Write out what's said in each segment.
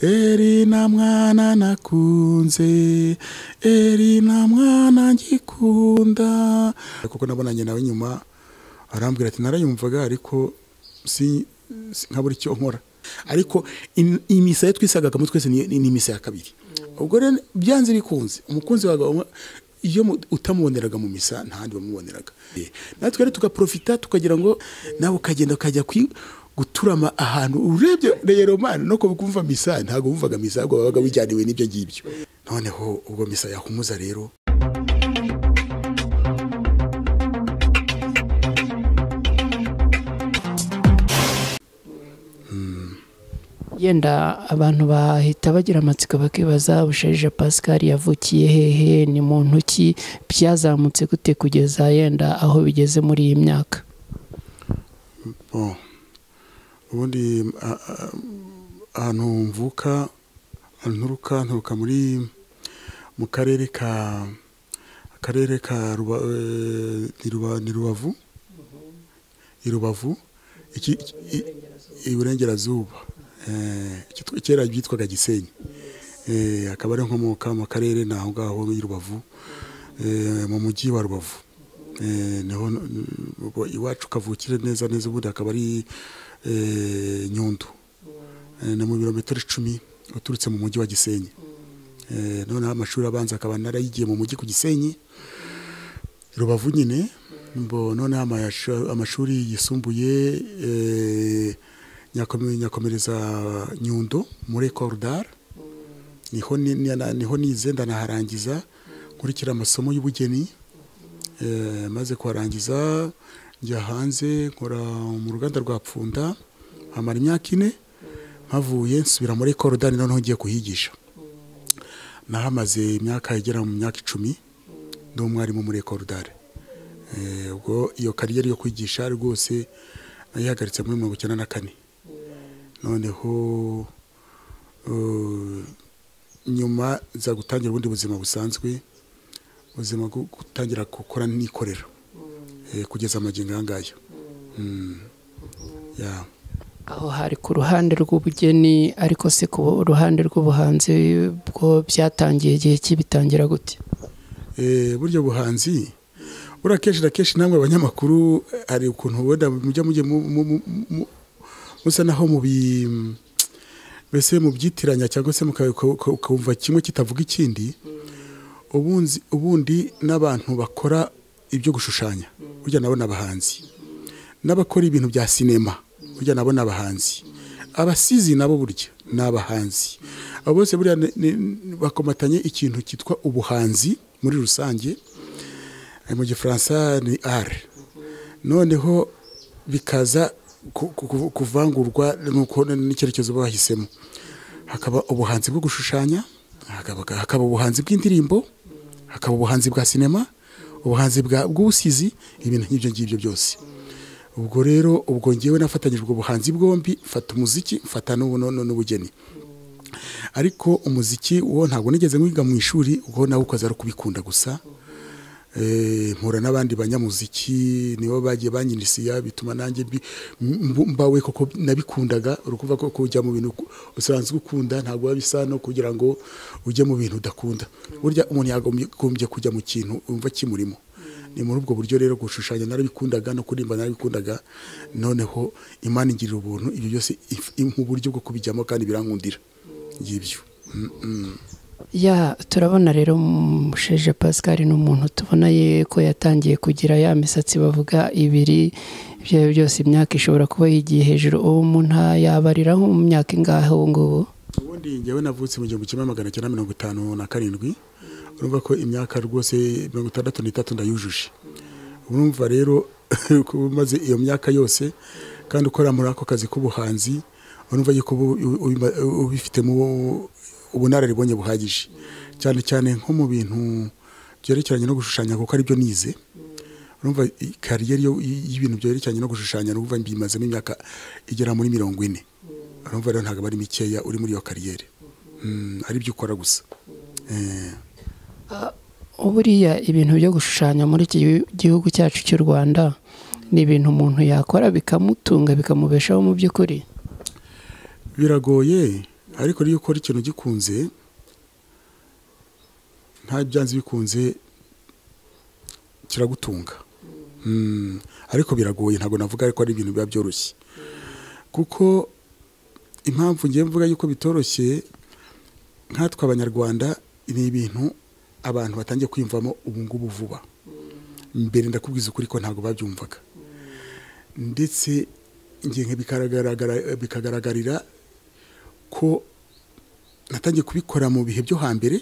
eri na mwana nakunze eri na mwana ngikunda kuko nabonanye nawe nyuma arambwira ati narayumvaga ariko si si- nkabura icyo nkora ariko im- imisa ye twisaga kamwe twese ni ni imisa ya kabiri ubwo rero byanze bikunze umukunzi wawe wa- iyo mu- utamuboneraga mu misa nta handi wamuboneraga Eh, natwe rero tugaprofita tukagira ngo nawe ukagenda ukajya kwi- guturama ahantu urebye reyeromani no kumva misa ntabwo wumvaga misa ahubwo wabaga wijyaniwe n'ibyo ngibyo noneho ubwo misa yahumuza rero yenda abantu bahita bagira amatsiko bakibaza busharija pascal yavukiye hehe ni muntu ki byazamutse gute kugeza yenda aho bigeze muri iyi myaka Bon. ubundi a- a- ahantu mvuka nturuka nturuka muri mu karere ka akarere ka Ruba- eh, ni Ruba- ni rubavu i rubavu Iki- i- iburengerazuba Eh, kitwa- kera byitwaga gisenyi Eh, akaba ari nkomoka mu karere ni aho ngaho i rubavu Eh, mu mujyi wa rubavu Eh, niho ubwo iwacu kavukire neza neza ubundi akaba ari eh, nyundo Eh, ni mu birometero icumi uturutse mu mujyi wa gisenyi Eh, noneho amashuri abanza akaba narayigiye mu mujyi ku gisenyi rubavu nyine mbo noneho amashu- amashuri yisumbuye eh, nyakome- nyakomereza nyundo muri korudar niho ni- ni- niho nize ndanaharangiza nkurikira amasomo y'ubugeni Eh, maze kuharangiza njya hanze nkora mu ruganda rwa pfunda hamara imyaka ine mpavuye nsubira muri korodani noneho ngiye kuhigisha nahamaze imyaka igera mu myaka icumi ndi umwarimu muri korodani ubwo iyo kariyeri yo kwigisha rwose nayihagaritse muri mirongo icyenda na kane noneho eh, nyuma nza gutangira ubundi buzima busanzwe ubuzima bwo gutangira gukora nikorera Eh, kugeza amagingo aya ngaya Mm. Yeah. aho hari ku ruhande rw'ubugeni ariko se ku ruhande rw'ubuhanzi bwo byatangiye igihe kibitangira gute Eh, burya buhanzi buriya kenshi na kenshi namwe abanyamakuru eh, hari ukuntu wenda mujya mujye mu- mu- mu- mu- musa naho mu bi mbese mubyitiranya cyangwa se muka- uka- uka- ukumva kimwe kitavuga ikindi ubunzi- ubundi n'abantu bakora ibyo gushushanya burya nabo ni abahanzi n'abakora ibintu bya sinema burya nabo ni abahanzi abasizi nabo burya ni abahanzi abo bose buriya ni- ni- bakomatanye ikintu cyitwa ubuhanzi muri rusange Eh, mu gifaransa ni are noneho bikaza ku- ku- ku- kuvangurwa nuko n'icyerekezo baba bahisemo hakaba ubuhanzi bwo gushushanya hakaba, hakaba ubuhanzi bw'indirimbo hakaba ubuhanzi bwa sinema ubuhanzi bwa- bw'ubusizi ibintu nk'ibyo ngibyo byose ubwo rero ubwo ngewe nafatanyije ubwo buhanzi bwombi mfata umuziki mfata n'ubu- n'u- n'ubugeni ariko umuziki wo ntabwo nigeze nkwiga mu ishuri ubwo nawe ukaza ari kubikunda gusa Eh, mpura n'abandi banyamuziki nibo bagiye banyinisiya bituma nanjye mbi- mbu- mbawe kuko nabikundaga urukuva ko kujya mu bintu ku- usanzwe ukunda ntabwo biba bisa no kugira ngo ujye mu bintu udakunda burya umuntu yagombye kujya mu kintu wumva kimurimo ni muri ubwo buryo rero gushushanya narabikundaga no kuririmba narabikundaga noneho imana ingirira ubuntu ibyo byose if- mu buryo bwo kubijyamo kandi birankundira ngibyo ya turabona rero musheje pascal ni umuntu tubona ye ko yatangiye kugira ya misatsi bavuga ibiri ibyo ari byo byose imyaka ishobora kuba yigiye hejuru ubu umuntu yabarira nko mu myaka ingahe ubu ngubu ubundi njyewe navutse mu gihumbi kimwe magana cyenda mirongo itanu na karindwi urumva ko imyaka rwose mirongo itandatu n'itatu ndayujuje urumva rero kuba umaze iyo myaka yose kandi ukora muri ako kazi k'ubuhanzi urumva yuko uba ubi- ubi- ubifitemo ubunararibonye buhagije cyane cyane nko mu bintu byerekeranye no gushushanya kuko aribyo nize urumva i- kariyeri yo- y- y'ibintu byerekeranye no gushushanya urumva mbimazemo imyaka igera muri mirongo ine urumva rero ntabwo ari mikeya uri muri iyo kariyeri Mm, ari ibyo ukora gusa Eh, buriya ibintu byo gushushanya muri iki gihugu cyacu cy'u rwanda ni ibintu umuntu yakora bikamutunga bikamubeshaho mu by'ukuri biragoye ariko niyo ukora ikintu gikunze nta byanze bikunze kiragutunga ariko biragoye ntabwo navuga ko ari ibintu biba byoroshye kuko impamvu ngiye mvuga yuko bitoroshye nkatwe abanyarwanda ni ibintu abantu batangiye kwiyumvamo ubu ngubu vuba mbere ndakubwiza ukuri ko ntabwo babyumvaga ndetse ngiye bikagaragarira ko natangiye kubikora mu bihe byo hambere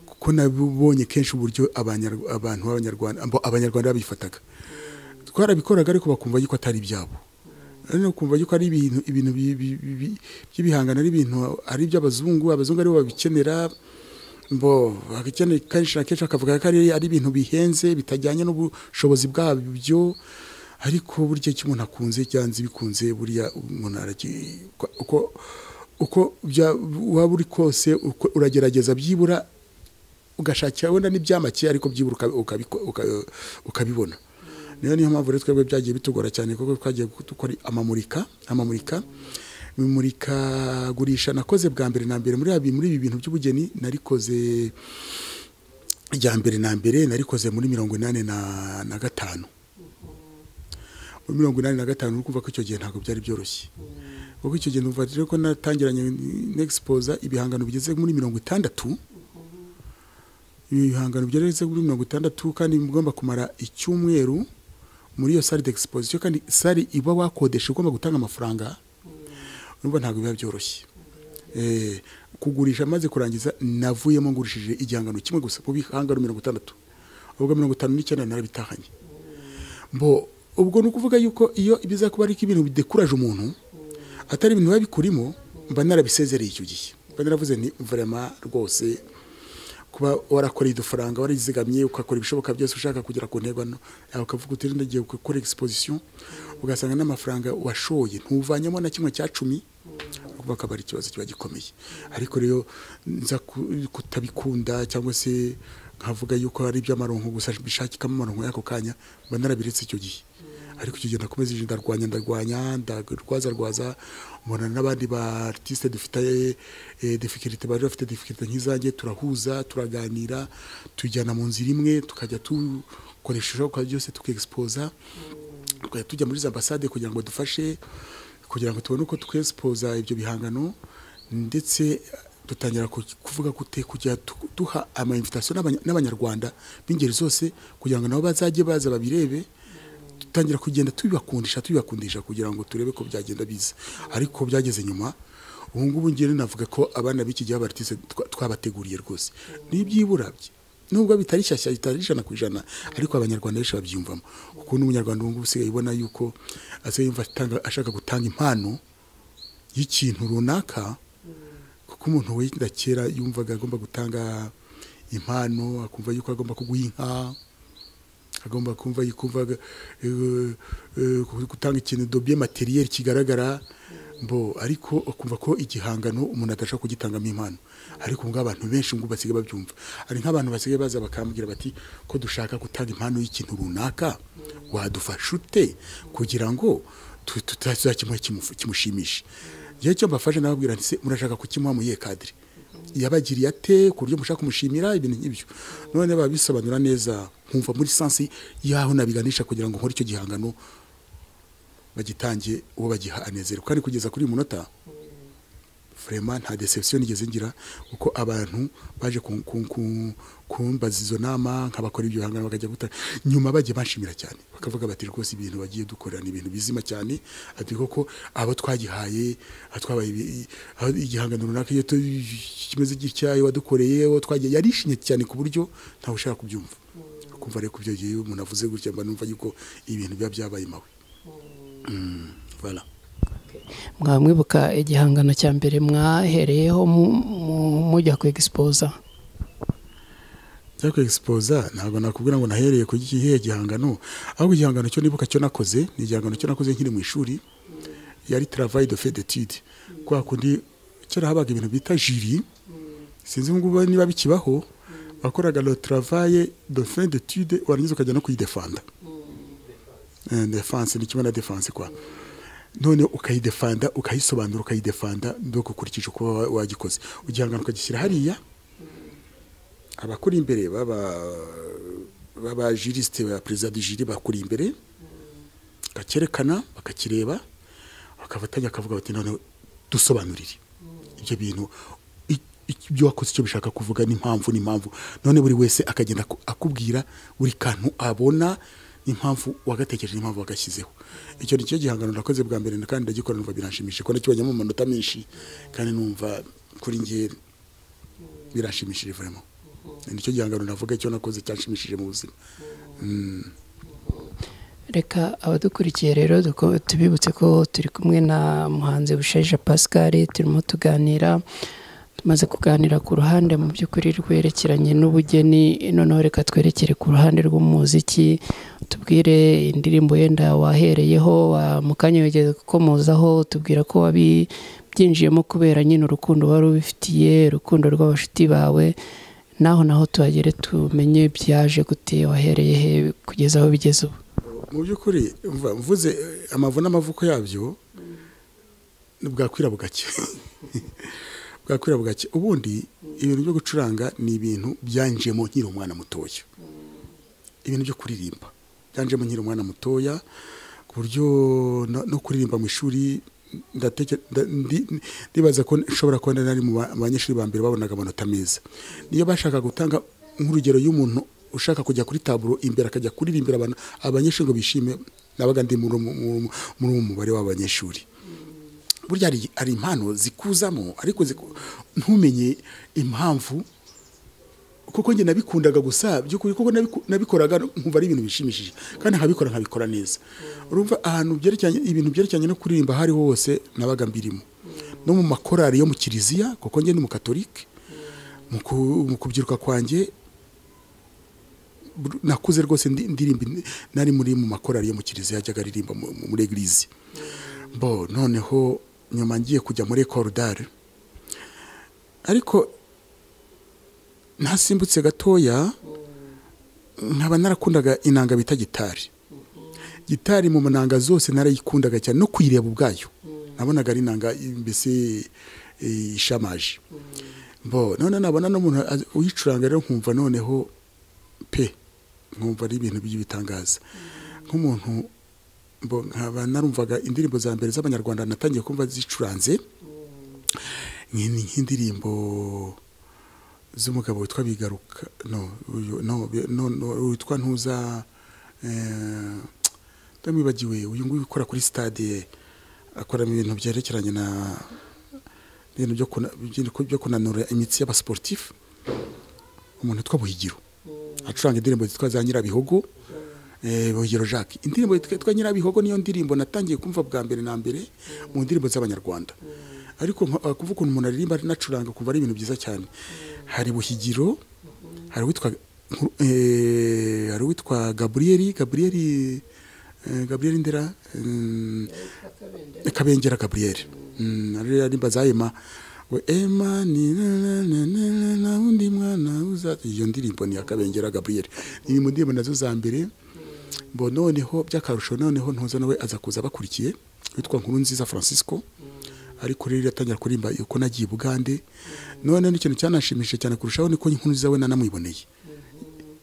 kuko nabonye kenshi uburyo abantu b'abanyarwanda abanyarwanda babifataga twarabikoraga ariko bakumva yuko atari ibyabo noneho kumva yuko ari ibintu ibintu by'ibihangano ari ibintu ari iby'abazungu abazungu aribo babikenera mbo akeneye kenshi na kenshi akavuga ko ari ibintu bihenze bitajyanye n'ubushobozi bwabyo ariko burya icyo umuntu akunze cyanze bikunze buriya umuntu uko uko waba uri kose uragerageza byibura ugashakira wenda n'ibyamake ariko byibura ukabibona niyo niyo mpamvu rero twebwe byagiye bitugora cyane kuko twagiye dukora amamurika amamurika imurikagurisha nakoze bwa mbere na mbere muri ibi bintu by'ubugeni narikoze rya mbere na mbere narikoze muri mirongo inani na gatanu muri mirongo inani na gatanu uri kumva ko icyo gihe ntabwo byari byoroshye kuko icyo gihe numva rero ko natangiranye n'egisipoza ibihangano bigeze muri mirongo itandatu ibihangano bigeze muri mirongo itandatu kandi bigomba kumara icyumweru muri iyo sale d'exposition kandi sale iba wakodesha ugomba gutanga amafaranga nubwo ntabwo biba byoroshye kugurisha maze kurangiza navuyemo ngurishije igihangano kimwe gusa mu bihangano mirongo itandatu ubwo mirongo itanu n'icyenda narabitahanye mbo ubwo ni ukuvuga yuko iyo biza kuba ari ibintu bidekuraje umuntu atari ibintu biba bikurimo mba narabisezereye icyo gihe mba naravuze ni verema rwose kuba warakoreye udufaranga warizigamye ugakora ibishoboka byose ushaka kugera ku ntego hano yawe ukavuga uti ndagiye gukora egisipozisiyo ugasanga n'amafaranga washoye ntuvanyemo na kimwe cya cumi ubwo akaba ari ikibazo kiba gikomeye ariko rero nza kutabikunda cyangwa se nkavuga yuko ari iby'amaronko gusa bishakikamo amaronko y'ako kanya mba narabiretse icyo gihe ariko icyo gihe nakomeza ndarwanya ndarwanya ndarwaza rwaza mbona n'abandi ba artiste dufite difficulté bari bafite difficulté nk'izanjye turahuza turaganira tujyana mu nzira imwe tukajya dukoresha ibishoboka byose tukiexposa tukajya tujya muri za ambasade kugira ngo dufashe kugira ngo tubone uko twesipoza ibyo bihangano ndetse dutangira kuvuga gute kujya duha amainvitation n'abanyarwanda b'ingeri zose kugira ngo nabo bazajye baza babirebe dutangira kugenda tubibakundisha tubibakundisha kugira ngo turebe ko byagenda biza ariko byageze nyuma ubu ngubu ngiye navuga ko abana b'iki gihe abaritise twabateguriye rwose n'ibyibura nubwo bitari shyashya bitari ijana ku ijana ariko abanyarwanda benshi babyiyumvamo kuko n'umunyarwanda ubu ngubu usigaye ubona yuko yumva ashaka gutanga impano y'ikintu runaka kuko umuntu wenda kera yumvaga agomba gutanga impano akumva yuko agomba kuguha inka agomba kumva yikumva gutanga ikintu dobiye materiyeri kigaragara mbo ariko akumva ko igihangano umuntu adashobora kugitangamo impano ariko ubwo abantu benshi ngo basigaye babyumva ari nk'abantu basigaye baza bakambwira bati ko dushaka gutanga impano y'ikintu runaka wadufasha ute kugira ngo tuzakimuhe kimushimishe igihe cyo mbafashe nababwira nti murashaka kukimuha mu iye kadire yabagiriye ate ku buryo mushaka kumushimira ibintu nk'ibyo none babisobanura neza nkumva muri sansi y'aho nabiganisha kugira ngo nkore icyo gihangano bagitange uwo bagiha anezerwa kandi kugeza kuri uyu munota vraiment nta deception nigeze ngira kuko abantu baje kumbaza izo nama nk'abakora ibyo bihangano bakajya gutanga nyuma bagiye banshimira cyane bakavuga bati rwose ibintu bagiye dukorera ni ibintu bizima cyane ati koko abo twagihaye twabaye igihangano runaka iyo kimeze gitya wadukoreye twagiye yarishimye cyane ku buryo ntawe ushaka kubyumva kumva rero kubyo gihe umuntu avuze gutya mba numva yuko ibintu biba byabaye mawe voilà mwamwibuka igihangano cya mbere mwahereyeho mujya ku egisipoza njya ku egisipoza ntabwo nakubwira ngo nahereye ku gihe gihangano ahubwo igihangano cyo nibuka cyo nakoze ni igihangano cyo nakoze nkiri mu ishuri yari travail de fait d'étude kwa kundi kera habaga ibintu bita jiri sinzi ngubu niba bikibaho wakoraga le travail de fin d'étude warangiza ukajya no kuyidefanda defense ni kimwe na defense kwa none ukayidefanda ukayisobanura ukayidefanda mbega ukurikije uko waba wagikoze igihangano ukagishyira hariya abakuri imbere b'abajirisite ba perezida jiri bakuri imbere bakerekana bakakireba bakafatanya bakavuga bati noneho dusobanurire ibyo bintu ibyo wakoze icyo bishaka kuvuga n'impamvu n'impamvu none buri wese akagenda akubwira buri kantu abona impamvu wagatekereje n'impamvu wagashyizeho icyo ni cyo gihangano nakoze bwa mbere kandi ndagikora numva biranshimishije kuko nakibonyemo amanota menshi kandi numva kuri nge biranshimishije vuremo nicyo gihangano navuga icyo nakoze cyanshimishije mu buzima reka abadukurikiye rero tubibutse ko turi kumwe na muhanzi bushaje pascal turimo tuganira tumaze kuganira ku ruhande mu by'ukuri rwerekeranye n'ubugeni noneho reka twerekere ku ruhande rw'umuziki tubwire indirimbo yenda wahereyeho mu kanya wigeze gukomozaho tubwira ko wabibyinjiyemo kubera nyine urukundo wari ubifitiye urukundo rw'abashuti bawe naho naho tuhagere tumenye byaje gute wahereye he kugeza aho bigeze ubu mu by'ukuri mvuze amavu n'amavuko yabyo bwakwira bugake bwakwira bugake ubundi ibintu byo gucuranga ni ibintu byanjemo nkiri umwana mutoya ibintu byo kuririmba byanjemo nkiri umwana mutoya ku buryo no kuririmba mu ishuri ndibaza ko nshobora kubona nari mu banyeshuri ba mbere babonaga amanota meza niyo bashaka gutanga nk'urugero y'umuntu ushaka kujya kuri taburo imbere akajya kuririmbira abantu abanyeshuri ngo bishime nabaga ndi muri uwo mubare w'abanyeshuri burya hari impano zikuzamo ariko ntumenye impamvu kuko njye nabikundaga gusa by'ukuri kuko nabikoraga nkumva ari ibintu bishimishije kandi nkabikora nkabikora neza urumva ahantu byerekeranye ibintu byerekeranye no kuririmba aho ariho hose nabaga mbirimo no mu makorari yo mu kiliziya kuko njye ni mu katorike mu kubyiruka kwanjye nakuze rwose ndirimba nari muri mu makorari yo mu kiliziya yajyaga aririmba muri egirizi bo noneho nyuma ngiye kujya muri ekorudare ariko ntasimbutse gatoya nkaba narakundaga inanga bita gitari gitari mu nanga zose narayikundaga cyane no kuyireba ubwayo nabonaga ari inanga mbese ishamaje bo none nabona n'umuntu uyicuranga rero nkumva noneho pe nkumva ari ibintu by'ibitangaza nk'umuntu nkaba narumvaga indirimbo za mbere z'abanyarwanda natangiye kumva zicuranze nk'indirimbo z'umugabo witwa bigaruka witwa ntuza ndamwibagiwe uyu nguyu ukora kuri stade akoramo ibintu byerekeranye na ibintu byo kunanura imitsi y'abasiporutifu umuntu witwa buhigiro acuranga indirimbo zitwa za nyirabihogo buhigiro jacques indirimbo yitwa nyirabihogo niyo ndirimbo natangiye kumva bwa mbere na mbere mu ndirimbo z'abanyarwanda ariko kuvuga ukuntu umuntu aririmba anacuranga kumva ari ibintu byiza cyane hari buhigiro hari uwitwa hari uwitwa gaburiyeri gaburiyeri gaburiyeri ndera kabengera gaburiyeri aririmba za ema we ema ni na undi mwana uza iyo ndirimbo ni akabengera Gabriel ni mu ndirimbo nazo za mbere bo noneho by'akarusho noneho ntuza nawe aza kuza bakurikiye witwa nkuru nziza Francisco ariko rero yatangira kurimba yuko nagiye Bugande none n'ikintu cyanashimishije cyane kurushaho niko nkuru nziza we nanamwiboneye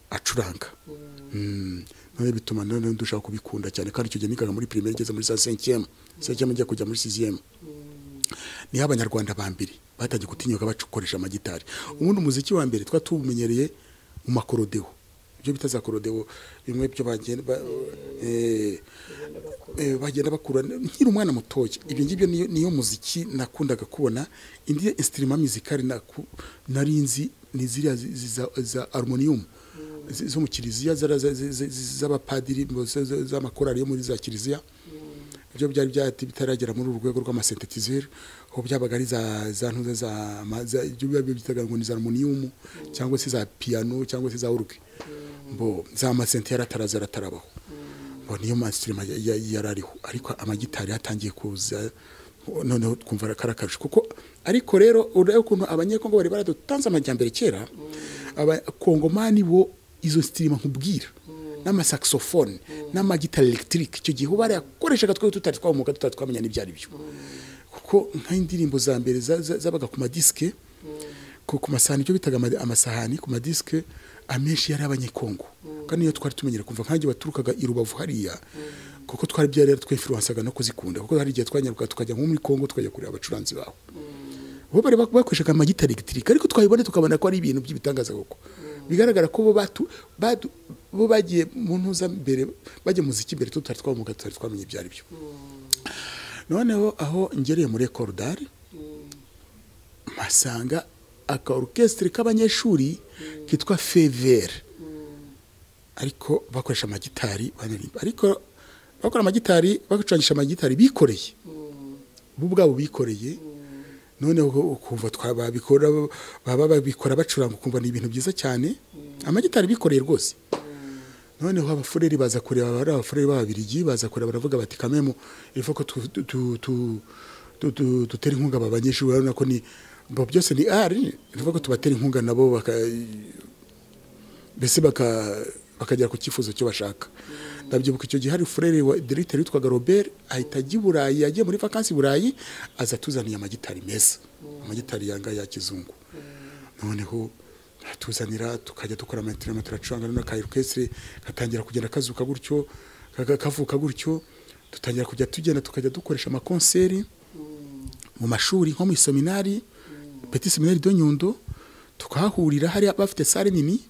acuranga none bituma none dushaka kubikunda cyane kandi icyo gihe nikaga muri primaire igeze muri za 5e 5e njya kujya muri 6e niho abanyarwanda ba mbere batangiye gutinyuka bakoresha amagitari ubundi umuziki wa mbere twa tuwumenyereye mu makorodewo ibyo bita za korodewo bimwe byo bagenda bakura nkiri umwana mutoya ibyo ngibyo niyo muziki nakundaga kubona indi insitirima mizikari nari nzi ni ziriya za arumonium zo mu kiliziya z'abapadiri z'amakorari yo muri za kiliziya ibyo byari bitaragera muri uru rwego rw'amasentetizeri aho byabaga ari za ntuza za ibyo byitaga ngo ni za armoniyumu cyangwa se za piyano cyangwa se za uruke mbo za masente yarataraza aratarabaho mbo niyo masitirima yari ariho ariko amagitari yatangiye kuza noneho twumva karakarusho kuko ariko rero urebe ukuntu abanyekongo bari baradutanze amajyambere kera abakongomani bo izo sitirima nkubwira n'amasakisofone n'amagitari elegitike icyo gihe uba yarayakoreshaga twe tutari twamuka tutari twamenya n'ibyo ari byo kuko nk'indirimbo za mbere zabaga ku madisike ku masahani ibyo bitaga amasahani ku madisike amenshi yari abanyekongo kandi niyo twari tumenyera kumva nk'aho baturukaga i rubavu hariya kuko twari byari twefiransaga no kuzikunda kuko hari igihe twanyaruka tukajya nko muri kongo tukajya kureba abacuranzi baho bo bari bakoreshaga amagitari elegitike ariko twayibona tukabona ko ari ibintu by'ibitangaza koko bigaragara ko bo bagiye mu ntuzambere bajya mu muziki mbere tutari twamuka tutari twamenye ibyo ari byo noneho aho ngereye muri ekorodari mpasanga aka orukesitiri k'abanyeshuri kitwa fevere ariko bakoresha amagitari banaririmba ariko bakora amagitari bacurangisha amagitari bikoreye bo ubwabo bikoreye noneho ukumva twababikora baba babikora bacuranga ukumva ni ibintu byiza cyane amagitari bikoreye rwose noneho abafureri baza kureba bari abafureri b'ababirigi baza kureba baravuga bati kamemu iva ko dutera inkunga aba banyeshuri urabona ko ni byose ni ari bivuga ko tubatera inkunga nabo mbese bakagera ku cyifuzo cyo bashaka ndabyibuka icyo gihe hari furere wa diregiteri witwaga robert ahita ajya i burayi agiye muri vakansi i burayi aza atuzaniye amagitari meza amagitari yanga ya kizungu noneho atuzanira tukajya dukora amatirama turacuranga noneho akayirukesire gatangira kugenda kazuka gutyo kavuka gutyo dutangira kujya tugenda tukajya dukoresha amakonseri mu mashuri nko mu isominari peti seminari do nyundo tukahahurira hari bafite sare nini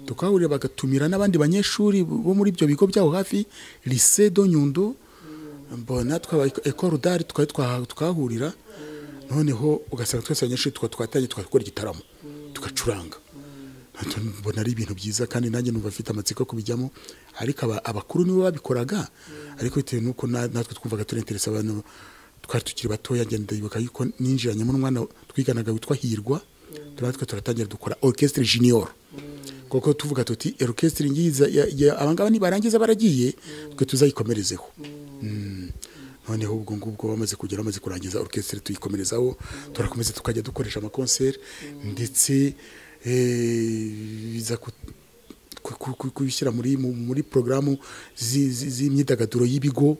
tukahahurira bagatumira n'abandi banyeshuri bo muri ibyo bigo byabo hafi lise do nyundo mbona twaba ekoro dari tukahahurira noneho ugasanga twese abanyeshuri tukaba twatangiye twakora igitaramo tugacuranga mbona ari ibintu byiza kandi nanjye numva afite amatsiko yo kubijyamo ariko abakuru nibo babikoraga ariko bitewe n'uko natwe twumvaga turenteresa abantu twari tukiri batoya ngenda yibuka yuko ninjiranyemo umwana twiganaga witwa hirwa turatwe turatangira dukora orchestre junior kuko tuvuga tuti orchestre ngiza abangaba nibarangiza baragiye twe tuzayikomerezeho noneho ubwo ngubwo bamaze kugera bamaze kurangiza orchestre tuyikomerezaho turakomeza tukajya dukoresha amakonseri ndetse biza kubishyira muri muri porogaramu z'imyidagaduro y'ibigo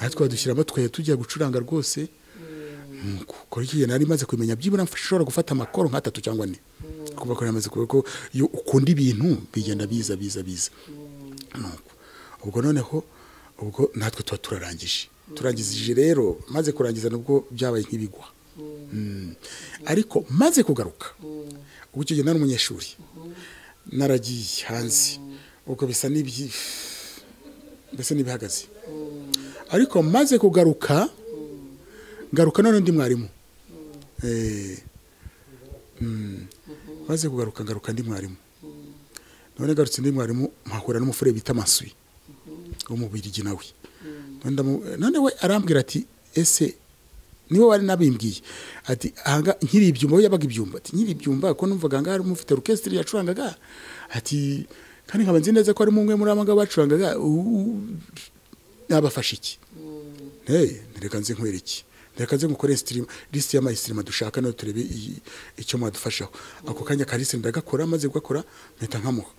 natwe badushyiramo tukajya tujya gucuranga rwose kuko igihe nari maze kumenya byibura nshobora gufata amakoro nk'atatu cyangwa ane kuba ko namaze kuvuga ko iyo ukunda ibintu bigenda biza biza biza ubwo noneho ubwo natwe tuba turarangije turangizije rero maze kurangiza nubwo byabaye nk'ibigwa ariko maze kugaruka ubwo icyo gihe nari umunyeshuri naragiye hanze ubwo bisa n'ibi mbese n'ibihagaze ariko maze kugaruka ngaruka none ndi mwarimu maze kugaruka ngaruka ndi mwarimu none ngarutse ndi mwarimu mpahura n'umufure bita maswi wo mu birigi nawe none we arambwira ati ese niwe wari nabimbwiye ati ahanga nkiri ibyumba we yabaga ibyumba ati nkiri ibyumba ko numvaga ngaho harimo ufite orukesitiri yacurangaga ati kandi nkaba nzi neza ko harimo umwe muri aba ngaba bacurangaga nabafasha iki ntereka nze nkwere iki ntereka nze nkukore sitirima lisite y'amayisitirima dushaka nayo turebe icyo mwadufashaho ako kanya ka lisite ndagakora maze gukora mpita nkamuha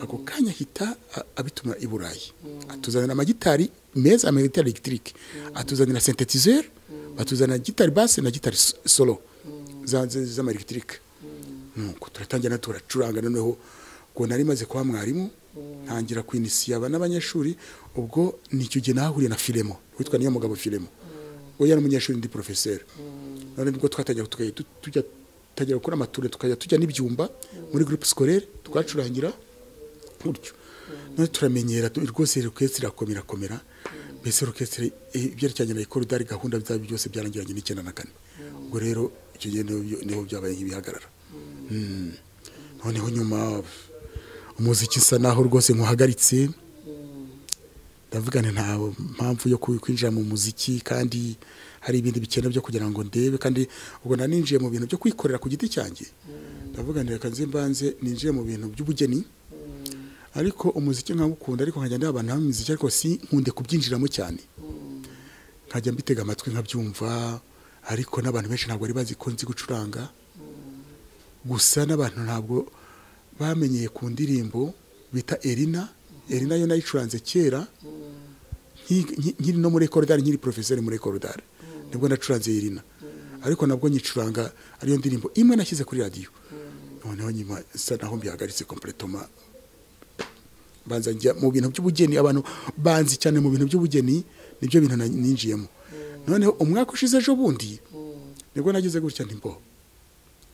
ako kanya ahita abituma i burayi atuzanira amagitari meza amagitari elegitike atuzanira sentetizeri batuzanira gitari base na gitari solo z'amayelegitike nuko turatangira turacuranga noneho ngo nari maze kuba mwarimu ntangira kwinisiya aba n'abanyeshuri ubwo nicyo gihe nahahuriye na firemo witwa niyo mugabo firemo we yari umunyeshuri ndi porofeseri none nibwo twatangira tujya tutangira gukora amature tukajya tujya n'ibyumba muri gurupe sikorere twacurangira gutyo none turamenyera rwose rukesitiri irakomera komera mbese rukesitiri ibyerekeranye na ikorodari gahunda byaba byose byarangiranye n'icyenda na kane ubwo rero icyo gihe niho byabaye nk'ibihagarara noneho nyuma umuziki usa naho rwose nkuhagaritse ndavugane nta mpamvu yo kwinjira mu muziki kandi hari ibindi bikenewe byo kugira ngo ndebe kandi ubwo naninjiye mu bintu byo kwikorera ku giti cyanjye ndavuganira akazi mbanze ninjiye mu bintu by'ubugeni ariko umuziki nkawukunda ariko nkajya ndeba abantu hamwe imiziki ariko si nkunde kubyinjiramo cyane nkajya mbitega amatwi nkabyumva ariko n'abantu benshi ntabwo bari bazi ko nzi gucuranga gusa n'abantu ntabwo bamenyeye ku ndirimbo bita erina eri nayo nayicuranze kera nkiri no muri ekorodari nkiri porofeseri muri ekorodari nibwo nacuranze irina ariko nabwo nyicuranga ariyo ndirimbo imwe nashyize kuri radiyo noneho nyuma isa naho mbihagaritse kompletoma banza njya mu bintu by'ubugeni abantu banzi cyane mu bintu by'ubugeni nibyo bintu ninjiyemo noneho umwaka ushize ejo bundi nibwo nagize gutya ntimbo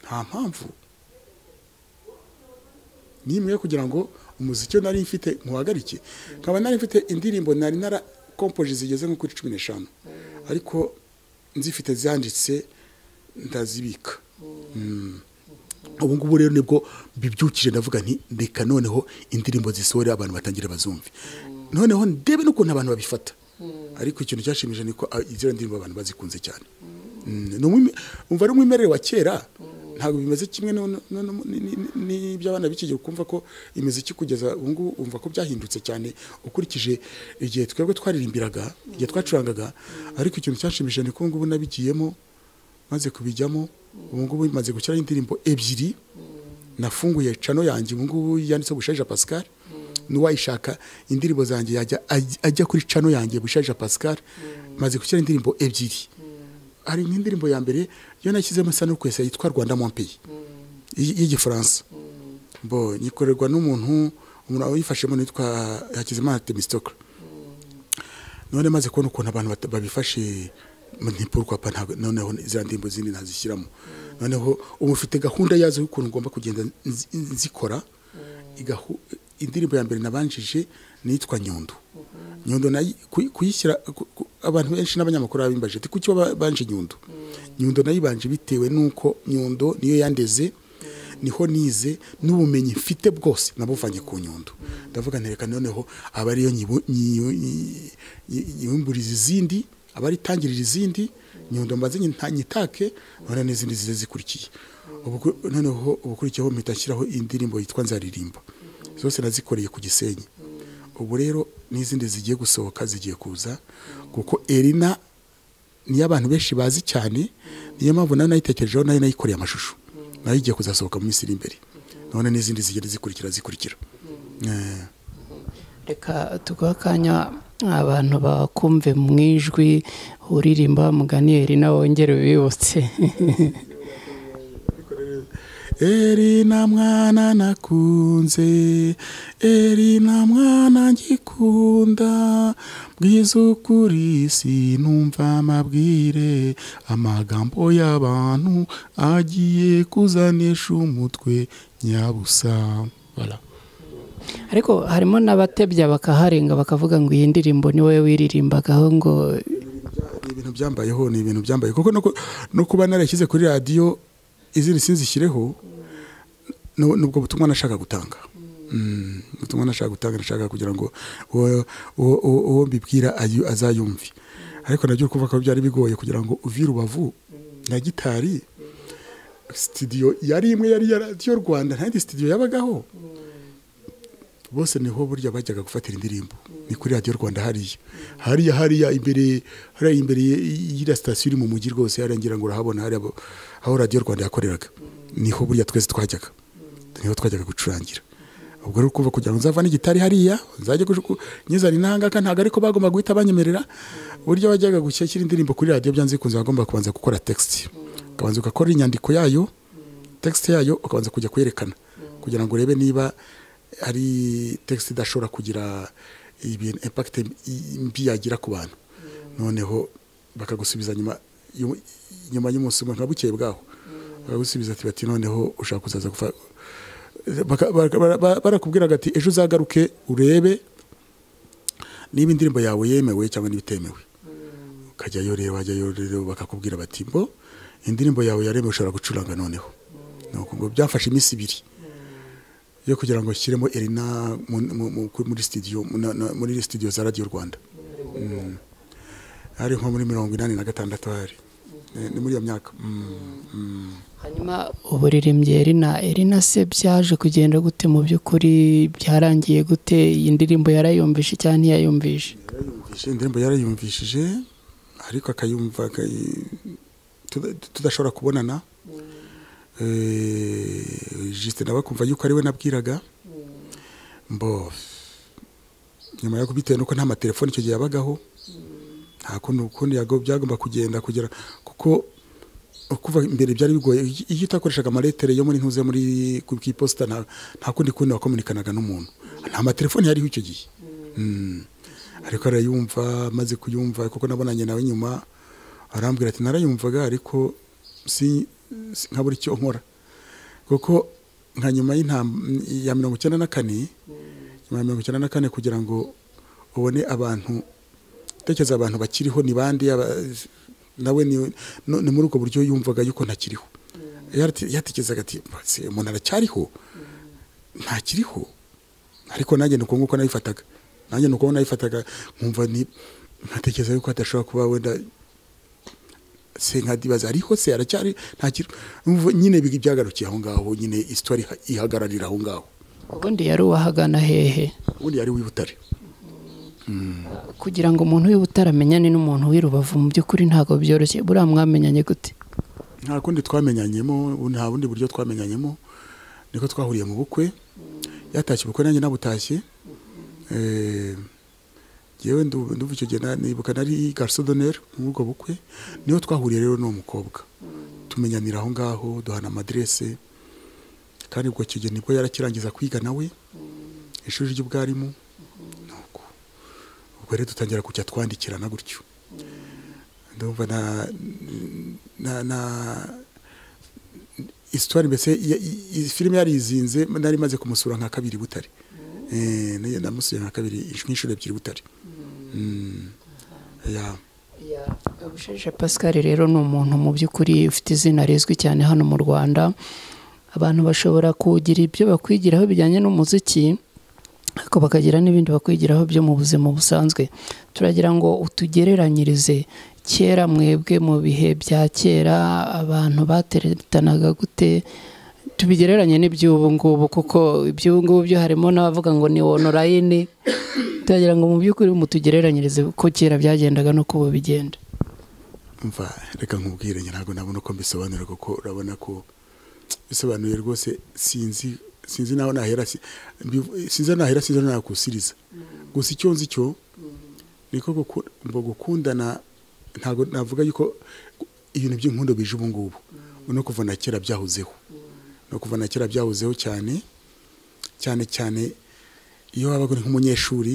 nta mpamvu ni imwe kugira ngo umuziki we nari mfite ntuhagarike nkaba nari mfite indirimbo nari narakompoje zigeze nko kuri cumi n'eshanu ariko nzifite zanditse ndazibika ubu ngubu rero nibwo mbibyukije ndavuga nti reka noneho indirimbo zisohora abantu batangira bazumve noneho ndebe n'ukuntu abantu babifata ariko ikintu cyashimije ni ko izo ndirimbo abantu bazikunze cyane umva ari umwimerere wa kera ntabwo bimeze kimwe n'iby'abana b'iki gihe ukumva ko imiziki kugeza ubu ngubu wumva ko byahindutse cyane ukurikije igihe twebwe twaririmbiraga igihe twacurangaga ariko ikintu cyashimishije ni ko ubu ngubu nabigiyemo maze kubijyamo ubu ngubu bimaze gukiraho indirimbo ebyiri nafunguye cano yanjye ubu ngubu yanditseho bushaje pascal n'uwayishaka indirimbo zanjye yajya ajya kuri cano yanjye bushaje pascal maze gukira indirimbo ebyiri hari nk'indirimbo ya mbere yo nashyizemo isa n'ukwesa yitwa rwanda mompeyi y'igifaransa bo nyikorerwa n'umuntu umuntu wayifashemo nitwa hakizimana temisitoka none maze kubona ukuntu abantu babifashe ntipurwapa noneho izi ndirimbo zindi nazishyiramo noneho ubu ufite gahunda yazo y'ukuntu ugomba kugenda nzikora indirimbo ya mbere nabanjije nitwa nyundo nyundo nayo kuyishyira abantu benshi n'abanyamakuru babimbaje ati kuki wabanje nyundo nyundo nayibanje bitewe n'uko nyundo niyo yandeze niho nize n'ubumenyi mfite bwose nabuvanye ku nyundo ndavuga ntereka noneho aba ariyo nyibumburiza izindi aba ari itangirira izindi nyundo mbaze nyitake noneho n'izindi zize zikurikiye noneho ubukurikiyeho mpita nshyiraho indirimbo yitwa nzaririmba zose nazikoreye ku gisenyi ubu rero n'izindi zigiye gusohoka zigiye kuza kuko erina niyo abantu benshi bazi cyane niyo mpamvu nayo nayitekerejeho nayo nayikoreye amashusho nayo igiye kuzasohoka mu minsi iri imbere none n'izindi zigenda zikurikira zikurikira reka tuguhe akanya abantu bakumve mu ijwi uririmba mugani erina wongere wibutse Erina mwana nakunze Erina mwana ngikunda bwiza ukuri sinumva amabwire amagambo y'abantu agiye kuzanisha umutwe nyabusa voilà. ariko harimo n'abatebya bakaharenga bakavuga ngo iyi ndirimbo ni wowe wiririmbagaho ngo ni ibintu byambayeho ni ibintu byambaye kuko no kuba narashyize kuri radiyo izindi sinzishyireho nubwo butumwa nashaka gutanga ubutumwa nashaka gutanga nashaka kugira ngo uwo mbibwira azayumve ariko nabyo kuvuga ko byari bigoye kugira ngo uvi rubavu na gitari sitidiyo yari imwe yari iya radiyo rwanda nta yindi sitidiyo yabagaho bose niho burya bajyaga gufatira indirimbo ni kuri radiyo rwanda hariya hariya hariya imbere hariya imbere y'iriya sitasiyo iri mu mujyi rwose hariya ngira ngo urahabona hariya aho radiyo rwanda yakoreraga niho burya twese twajyaga niho twajyaga gucurangira ubwo rero kuva kugira ngo nzavane igitari hariya nzajye nyizana intangaka ntabwo ariko bagomba guhita banyemerera uburyo bajyaga gushyira indirimbo kuri radiyo byanze bikunze bagomba kubanza gukora tegisiti ukabanza ugakora inyandiko yayo tegisiti yayo ukabanza kujya kuyerekana kugira ngo urebe niba ari tegisite idashobora kugira ibintu impakite mbi yagira ku bantu noneho bakagusubiza nyuma nyuma y'umunsi umwe nka bukeye bwaho bakagusubiza ati bati noneho ushaka kuzaza barakubwiraga ati ejo uzagaruke urebe niba indirimbo yawe yemewe cyangwa niba itemewe ukajyayo rero wajyayo rero bakakubwira bati mbo indirimbo yawe yaremewe ushobora gucuranga noneho ngo byafashe iminsi ibiri yo kugira ngo nshyiremo erina muri sitidiyo muri sitidiyo za radiyo rwanda hari nko muri mirongo inani na gatandatu hari ni muri iyo myaka hanyuma uburirimbyi erina erina se byaje kugenda gute mu by'ukuri byarangiye gute iyi ndirimbo yarayumvishe cyangwa ntiyayumvishe indirimbo yarayumvishije ariko akayumva tudashobora kubonana jisite nawe akumva yuko ariwe nabwiraga mbo nyuma yo kubitewe nuko nta matelefoni icyo gihe yabagaho nta kundi ukundi byagomba kugenda kugera kuko kuva imbere byari bigoye iyo utakoreshaga amaletire yo muri ntuze muri ku iposita nta kundi kundi wakomunikanaga n'umuntu nta matelefoni yariho icyo gihe ariko arayumva amaze kuyumva kuko nabonanye nawe nyuma arambwira ati narayumvaga ariko si nka buri cyo nkora kuko nka nyuma ya mirongo icyenda na kane nyuma ya mirongo icyenda na kane kugira ngo ubone abantu utekereza abantu bakiriho ni bandi nawe ni muri ubwo buryo yumvaga yuko ntakiriho yatekerezaga ati umuntu aracyariho ntakiriho ariko nanjye ni uko nguko nabifataga nanjye ni uko nabifataga nkumva nkatekereza yuko hadashobora kuba wenda se nkadibaza ariho se aracyari ntakiri nyine byagarukiye aho ngaho nyine isitori ihagararira aho ngaho ubundi yari uwahagana hehe ubundi yari uw'ibutare kugira ngo umuntu w'ibutare amenyane n'umuntu w'irubavu mu by'ukuri ntabwo byoroshye buriya mwamenyanye gute nta kundi twamenyanyemo nta bundi buryo twamenyanyemo niko twahuriye mu bukwe yatashye ubukwe nanjye nabutashye yewe nduvu icyo gihe nibuka nari gariso doneri muri ubwo bukwe niho twahuriye rero n'uwo mukobwa tumenyanira aho ngaho duhana amadirese kandi ubwo icyo gihe nibwo yarakirangiza kwiga nawe ishuri ry'ubwarimu ubwo rero dutangira kujya twandikirana gutyo ndumva na isitwari mbese filime yarizinze nari imaze kumusura nka kabiri butare namusuye nka kabiri nk'inshuro ebyiri butare busheje pascal rero ni umuntu mu by'ukuri ufite izina rizwi cyane hano mu rwanda abantu bashobora kugira ibyo bakwigiraho bijyanye n'umuziki ariko bakagira n'ibindi bakwigiraho byo mu buzima busanzwe turagira ngo utugereranyirize kera mwebwe mu bihe bya kera abantu bateretanaga gute tubigereranye n'iby'ubu ngubu kuko iby'ubu ngubu byo harimo n'abavuga ngo ni onorayini turagira ngo mu by'ukuri mutugereranyirize ko kera byagendaga n'uko ubu bigenda mva reka nkubwire ntabwo nabona uko mbisobanura kuko urabona ko bisobanuye rwose sinzi sinzi naho nahera sinzi nahera sinzi naho nakusiriza gusa icyo nzi cyo niko gukundana ntabwo navuga yuko ibintu by'inkundo bije ubu ngubu no kuva na kera byahozeho no kuva na kera byahozeho cyane cyane cyane iyo wabaga uri nk'umunyeshuri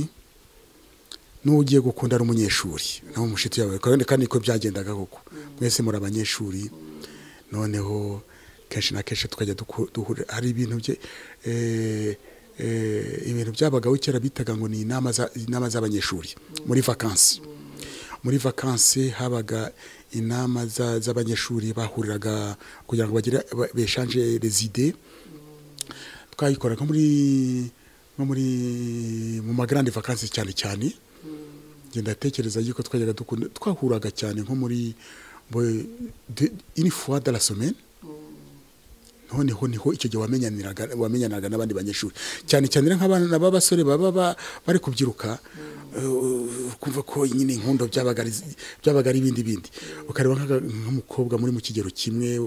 n'uwo ugiye gukundana umunyeshuri nawe mushiti yawe kandi niko byagendaga koko mwese muri abanyeshuri noneho kenshi na kenshi tukajya duhurira hari ibintu bye ibintu byabagaho kera bitaga ngo ni inama z'abanyeshuri muri vakansi muri vakansi habaga inama z'abanyeshuri bahuriraga kugira ngo bagire beshanje rezide twayikoraga muri nko muri mu magarande vakansi cyane cyane ngenda tekereza yuko twajyaga dukunda twahuraga cyane nko muri une fois de la semaine noneho niho icyo gihe wamenyanaga n'abandi banyeshuri cyane cyane nk'abana b'abasore baba bari kubyiruka kumva ko nyine inkundo byabaga ari ibindi bindi ukareba nk'umukobwa muri mu kigero kimwe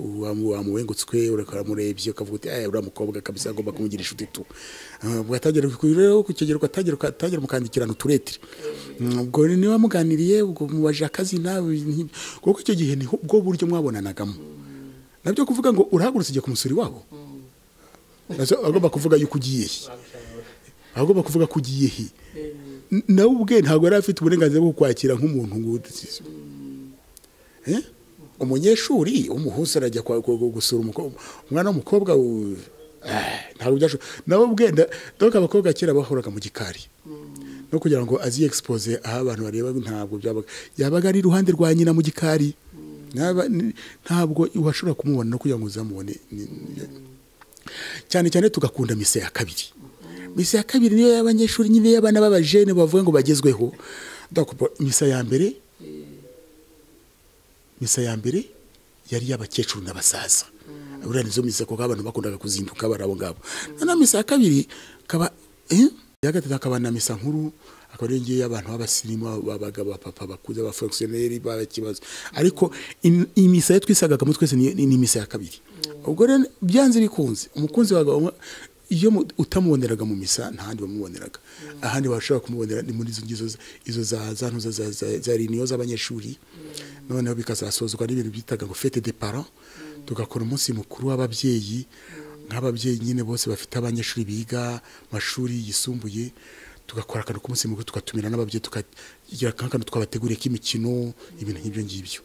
wamuwengutswe uramurebye ukavuga uti uriya mukobwa kabisa agomba kumugira inshuti tu ugatangira ku kigero ugatangira mukandikirana uturetire ubwo niba muganiriye ubwo mubaje akazina kuko icyo gihe ni bwo buryo mwabonanagamo nabyo kuvuga ngo urahagurutse ugiye ku musuri wabo agomba kuvuga yuko ugiye he agomba kuvuga ko ugiye he nawe ubwe ntabwo yari afite uburenganzira bwo kwakira nk'umuntu nguzi umunyeshuri w'umuhusi arajya gusura umwana w'umukobwa ntabwo byashoboka nawe ubwe dore abakobwa kera bahoraga mu gikari no kugira ngo azi egisipoze aho abantu bareba ntabwo byabaga yabaga ari iruhande rwa nyina mu gikari ntabwo washobora kumubona no kugira ngo uzamubone cyane cyane tugakunda mise ya kabiri misa ya kabiri niyo y'abanyeshuri nyine y'abana b'abajene bavuga ngo bagezweho misa ya mbere misa ya mbere yari y'abakecuru n'abasaza buriya nizo misa kuko abantu bakundaga kuzinduka bari abo ngabo noneho misa ya kabiri akaba iya gatatu akaba na misa nkuru akaba ariyo ngiyo y'abantu b'abasirimu babaga abapapa bakuze abafogisiyoneri barakibazo ariko imisa yo twisagagamo twese ni imisa ya kabiri ubwo rero byanze bikunze umukunzi wawe iyo utamuboneraga mu misa ntahandi wamuboneraga ahandi washobora kumubonera ni muri izo za ntuza za riniyo z'abanyeshuri noneho bikazasozwa n'ibintu byitaga ngo fete de paran tugakora umunsi mukuru w'ababyeyi nk'ababyeyi nyine bose bafite abanyeshuri biga amashuri yisumbuye tugakora akantu k'umunsi mukuru tugatumira n'ababyeyi tukagira akantu twabateguriye k'imikino ibintu nk'ibyo ngibyo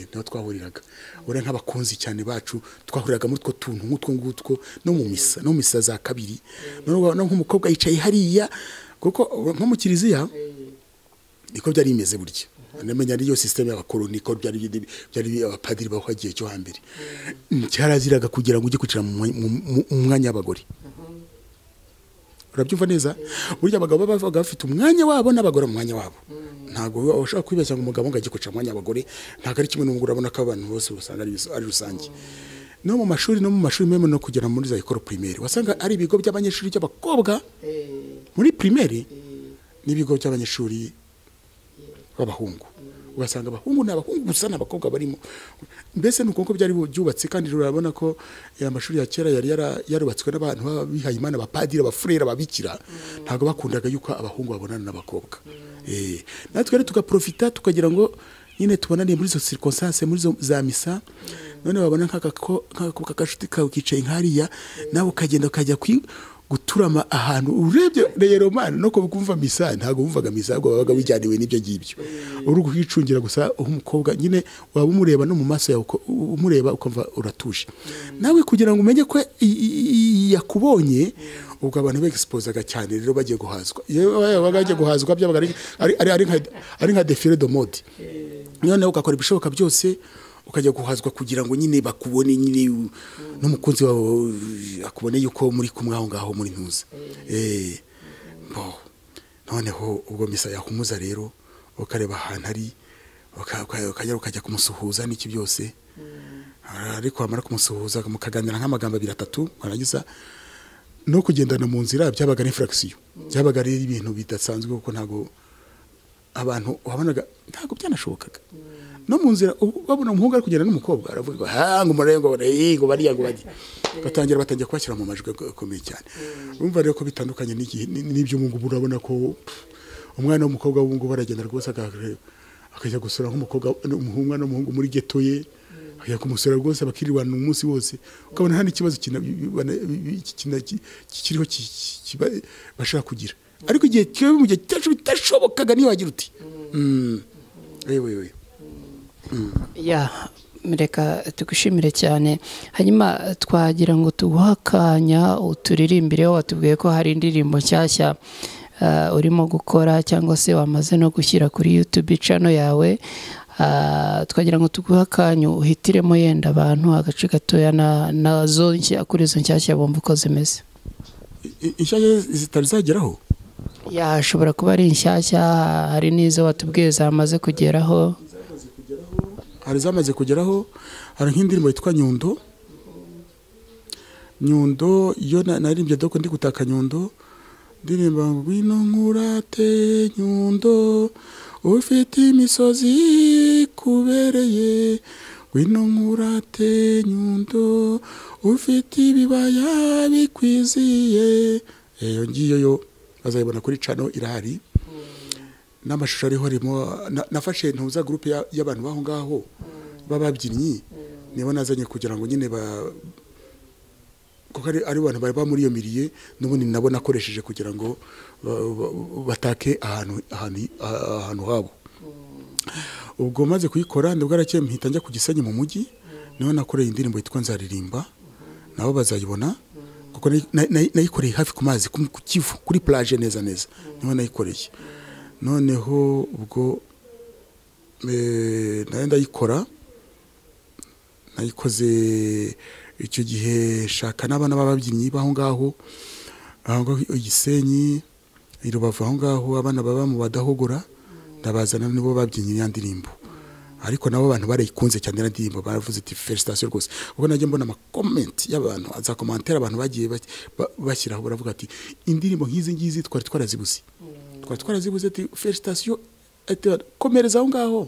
niho twahuriraga ure nk'abakunzi cyane bacu twahuriraga muri utwo tuntu nk'utwo ngutwo no mu misa no mu misa za kabiri noneho nk'umukobwa yicaye hariya kuko nko mu kiliziya niko byari bimeze burya anamenya niyo sisiteme y'abakoroni ko byari byari abapadiri bahagiye cyo hambere cyaraziraga kugira ngo ujye kwicara mu mwanya w'abagore urabyumva neza burya abagabo baba bavuga bafite umwanya wabo n'abagore mu mwanya wabo ntabwo ushobora kwibeshya ngo umugabo ngo ajye kwicara mu mwanya w'abagore ntabwo ari kimwe n'umugore urabona ko abantu bose usanga ari rusange no mu mashuri no mu mashuri memo no kugera muri za ekoro pirimeri wasanga ari ibigo by'abanyeshuri by'abakobwa muri pirimeri n'ibigo by'abanyeshuri b'abahungu ugasanga abahungu ni abahungu gusa ni abakobwa barimo mbese ni uko byari byubatse kandi urabona ko amashuri ya kera yari yarubatswe n'abantu bihaye imana abapadiri abafurera ababikira ntabwo bakundaga yuko abahungu babonana n'abakobwa natwe rero tugaprofita tukagira ngo nyine tubonane muri izo sirikonsanse muri za misa none wabona nk'agakobwa kashuti kawe kicaye nk'ariya nawe ukagenda ukajya guturama ahantu urebye reyeromani no kumva misa ntabwo wumvaga misa ahubwo wabaga wijyaniwe n'ibyo ngibyo uri kuhicungira gusa umukobwa nyine waba umureba no mu maso yawe umureba ukumva uratuje nawe kugira ngo umenye ko yakubonye ubwo abantu begisipozaga cyane rero bagiye guhazwa iyo bagiye guhazwa byabaga ari nka defire do mode noneho ugakora ibishoboka byose ukajya guhazwa kugira ngo nyine bakubone nyine n'umukunzi wawe akubone yuko muri kumwe aho ngaho muri ntuza noneho ubwo misa yahumuza rero ukareba ahantu ari ukajya ukajya kumusuhuza n'iki byose ariko wamara kumusuhuza mukaganira nk'amagambo abiri atatu warangiza no kugendana mu nzira byabaga n'infuragisiyo byabaga ari ibintu bidasanzwe kuko ntabwo abantu wabonaga ntabwo byanashobokaga no mu nzira babona umuhungu ari kugenda n'umukobwa aravuga ngo umurego ngo bariya ngo bajye batangira batangira kubashyira mu majwi akomeye cyane urumva rero ko bitandukanye n'ibyo ubu ngubu urabona ko umwana w'umukobwa w'ubu ngubu aragenda rwose akajya gusura nk'umukobwa umwana n'umuhungu muri geto ye akajya kumusura rwose bakirirwana umunsi wose ukabona nta n'ikibazo kiriho bashaka kugira ariko igihe kiba mu gihe cyacu bitashobokaga niyo wagira uti yewe ya reka tugushimire cyane hanyuma twagira ngo tuguhakanya uturirimbiriho watubwiye ko hari indirimbo nshyashya urimo gukora cyangwa se wamaze no gushyira kuri yutube cano yawe twagira ngo tuguhakanyu uhitiremo yenda abantu agace gatoya nazo kuri izo nshyashya bumva uko zimeze inshyashya zitazageraho yashobora kuba ari inshyashya hari n'izo watubwiye zamaze kugeraho hari zamaze kugeraho hari nk'indirimbo yitwa nyundo nyundo iyo naririmbye doko ndi gutaka nyundo ndirimba ngwino nkurate nyundo ufite imisozi kubereye ngwino nkurate nyundo ufite ibibaya bikwiziye iyo ngiyo yo bazayibona kuri cano irahari n'amashusho ariho arimo nafashe ntuza gurupe y'abantu b'aho ngaho b'ababyinnyi nibo nazanye kugira ngo nyine ba kuko ari abantu bari bamuriyamiriye n'ubundi nabo nakoresheje kugira ngo batake ahantu habo ubwo maze kuyikora ndabwo arakeye mpita njya ku gisenyi mu mujyi niho nakoreye indirimbo yitwa nzaririmba nabo bazayibona kuko nayikoreye hafi ku mazi ku kivu kuri plage neza neza niho nayikoreye noneho ubwo nayo ndayikora nayikoze icyo gihe shaka n'abana b'ababyinnyi b'aho ngaho igisenyi i rubavu aho ngaho abana baba mu badahogora ndabazana nibo babyinnye ya ndirimbo ariko nabo abantu barayikunze cyane ndirimbo baravuze ati felicitasiyo rwose ubwo najya mbona amakomenti y'abantu za komantere abantu bagiye bashyiraho baravuga ati indirimbo nk'izi ngizi twari twarazibuze twari twarazibuze ati felicitasiyo komereza aho ngaho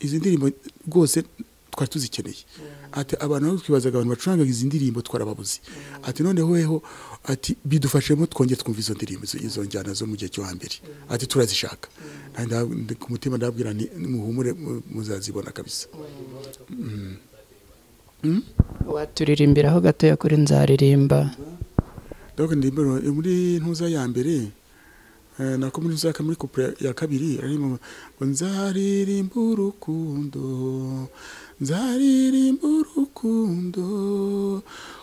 izi ndirimbo rwose twari tuzikeneye ati abantu nabo twibazaga abantu bacuranga izi ndirimbo twarababuze ati noneho heho ati bidufashemo twongeye twumva izo ndirimbo izo- izo njyana zo mu gihe cyo hambere ati turazishaka Kandi ndab- ndi- ku mutima ndababwira nti muhumure mu- muzazibona kabisa waturirimbiraho gatoya kuri nzaririmba donc ndirimbo muri ntuza ya mbere eh, nako muri ntuza ya ka- muri couple ya kabiri arimo ngo nzaririmba urukundo nzaririmba urukundo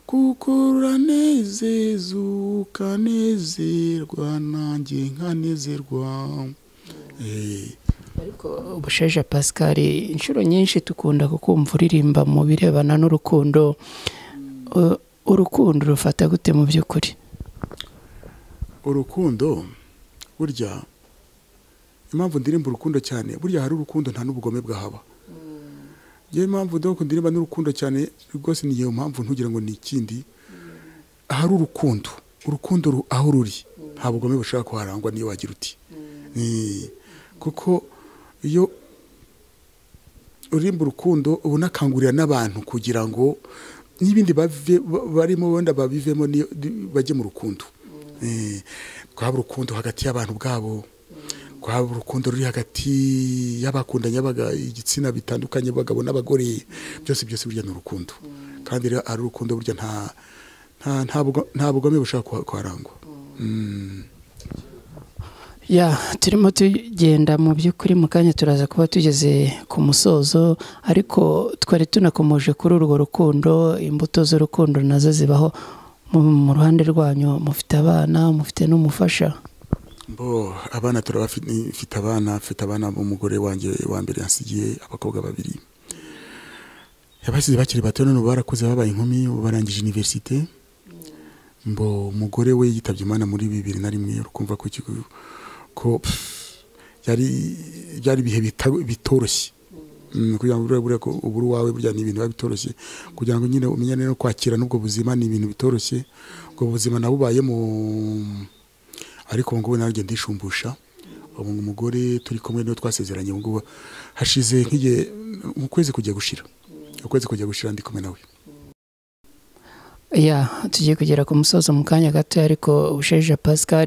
kuko ruranezeza ukanezerwa nanjye nkanezerwa Eh, ariko ubusheje pascal inshuro nyinshi dukunda kukumva uririmba mu birebana n'urukundo Uh, urukundo rufata gute mu by'ukuri urukundo burya impamvu ndirimba urukundo cyane burya hari urukundo nta n'ubugome bwahaba niyo mpamvu ndabona ndirimba n'urukundo cyane rwose ni iyo mpamvu ntugira ngo ni ikindi ahari urukundo urukundo ru- aho ruri nta bugome bushobora kuharangwa niyo wagira uti Eh, kuko iyo uririmba urukundo ubona akangurira n'abantu kugira ngo n'ibindi bave- ba- barimo wenda babivemo niyo- di- bajye mu rukundo Eh, twaba urukundo hagati y'abantu ubwabo twaba urukundo ruri hagati y'abakundanye abaga- igitsina bitandukanye abagabo n'abagore byose byose burya ni urukundo kandi rero ari urukundo burya nta nta- nta bugo- nta bugome bushobora kuha- kuharangwa ya turimo tugenda mu by'ukuri mu kanya turaza kuba tugeze ku musozo ariko twari tunakomoje kuri urwo rukundo imbuto z'urukundo nazo zibaho mu mu ruhande rwanyu mufite abana mufite n'umufasha bo abana turabafite mfite abana mfite abana b'umugore wanjye wa mbere yansigiye abakobwa babiri yabasize bakiri bato none ubu barakuze babaye inkumi ubu barangije iniverisite mbo umugore we yitabye imana muri bibiri na rimwe urukumva ko ikigo ko pff, yari byari ibihe bita- bitoroshye Mm, kugira ngo urebe ko uburi wawe burya ni ibintu biba bitoroshye kugira ngo nyine umenyane no kwakira n'ubwo buzima ni ibintu bitoroshye ubwo buzima nabubaye mu ariko ubu ngubu nanjye ndishumbusha ubu ngubu umugore turi kumwe niwe twasezeranye ubu ngubu hashize nk'igihe mu kwezi kujya gushira ukwezi kujya gushira ndi kumwe nawe ya tugiye kugera ku musozo mu kanya gato ariko ubusheje pascal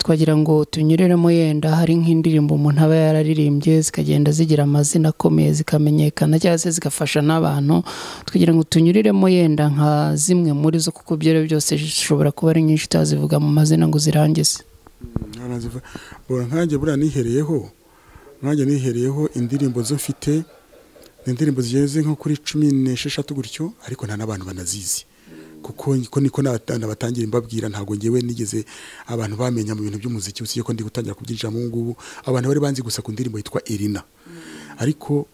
twagira ngo tunyureremo yenda hari nk'indirimbo umuntu aba yararirimbye zikagenda zigira amazina akomeye zikamenyekana cyangwa se zigafasha n'abantu tukagira ngo tunyuriremo yenda nka zimwe muri zo kuko ibyo ari byo byose zishobora kuba ari nyinshi utazivuga mu mazina ngo uzirangize bora nkanjye buriya nihereyeho nkanjye nihereyeho indirimbo zo mfite ni indirimbo zigeze nko kuri cumi n'esheshatu gutyo ariko nta n'abantu banazizi kuko ko niko n'abata- nabatangira mbabwira ntabwo ngewe nigeze abantu bamenya mu bintu by'umuziki usibye ko ndi gutangira kubyinjiramo ubu ngubu abantu bari banzi gusa ku ndirimbo yitwa Irina ariko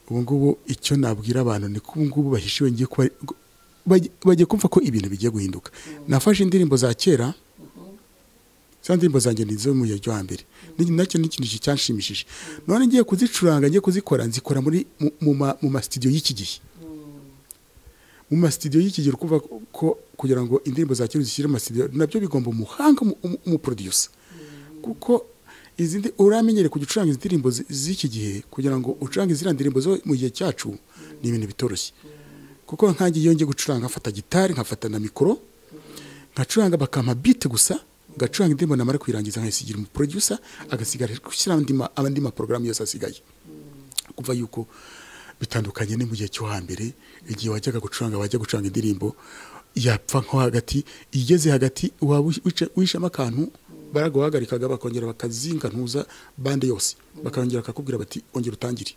ubu ngubu icyo nabwira abantu ni ko ubu ngubu bahishiwe ngiye kuba bajye- bagiye kumva ko ibintu bigiye guhinduka nafashe indirimbo za kera za ndirimbo zanjye ni izo mu gihe cyo hambere Ni- nacyo ni ikintu cyanshimishije none ngiye kuzicuranga ngiye kuzikora nzikora muri mu- mu ma- mu masitidiyo y'iki gihe mu masitidiyo y'iki gihe urumva ko kugira ngo indirimbo za kera uzishyire mu masitidiyo nabyo bigomba umuhanga umu- umu- umuproducer kuko izi ndi- uramenyere kujya ucuranga izi ndirimbo zi- z'iki gihe kugira ngo ucurange ziriya ndirimbo zo mu gihe cyacu ni ibintu bitoroshye kuko nkanjye iyo ngiye gucuranga nkafata gitari nkafata na mikoro nkacuranga bakampa bite gusa ngacuranga indirimbo namara kuyirangiza nkayisigira umuproducer agasigara gushyira andi ma- andi maporogaramu yose asigaye kuva yuko bitandukanye ni mu gihe cyo hambere igihe wajyaga gucuranga wajya gucuranga indirimbo yapfa nko hagati igeze hagati waba wica- wishamo akantu baraguhagarikaga bakongera bakazinga ntuza bande yose bakongera bakakubwira bati ongera utangire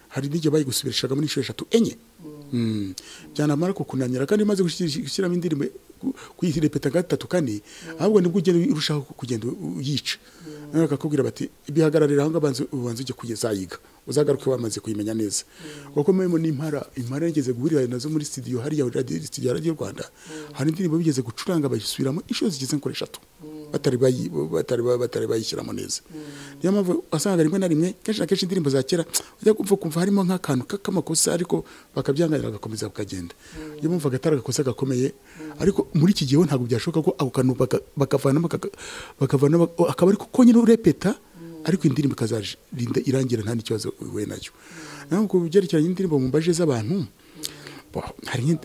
hari n'igihe bayigusubirishagamo n'inshuro eshatu enye Mm. byanamara kukunanira kandi umaze gushyira- gushyiramo indirimbo ku- kuyirepeta gatatu kane ahubwo nibwo ugenda urushaho kugenda uyica Noneho bakakubwira bati bihagararira aho ngaho banza- ubanza ujye kuyizayiga uzagaruke wamaze kuyimenya neza kuko murimo n'impara impara yigeze guhurira nazo muri studio hariya radio- studio ya radiyo rwanda hari indirimbo bigeze gucuranga bayisubiramo inshuro zigeze nko eshatu batari bayi- batari ba- batari bayishyiramo neza niyo mpamvu wasangaga rimwe na rimwe kenshi na kenshi indirimbo za kera ujya kumva kumva harimo nk'akantu ka- k'amakosa ariko bakabyanganira bagakomeza bakagenda iyo mpamvu agatari agakosa gakomeye ariko muri iki gihe ho ntabwo byashoboka ko ako kantu baka- bakavanamo akaka- bakavanamo akaba ariko konyine urepeta ariko indirimbo ikazarinda irangira nta n'ikibazo uhuye nacyo naho ku byerekeranye n'indirimbo mu mbaje z'abantu hari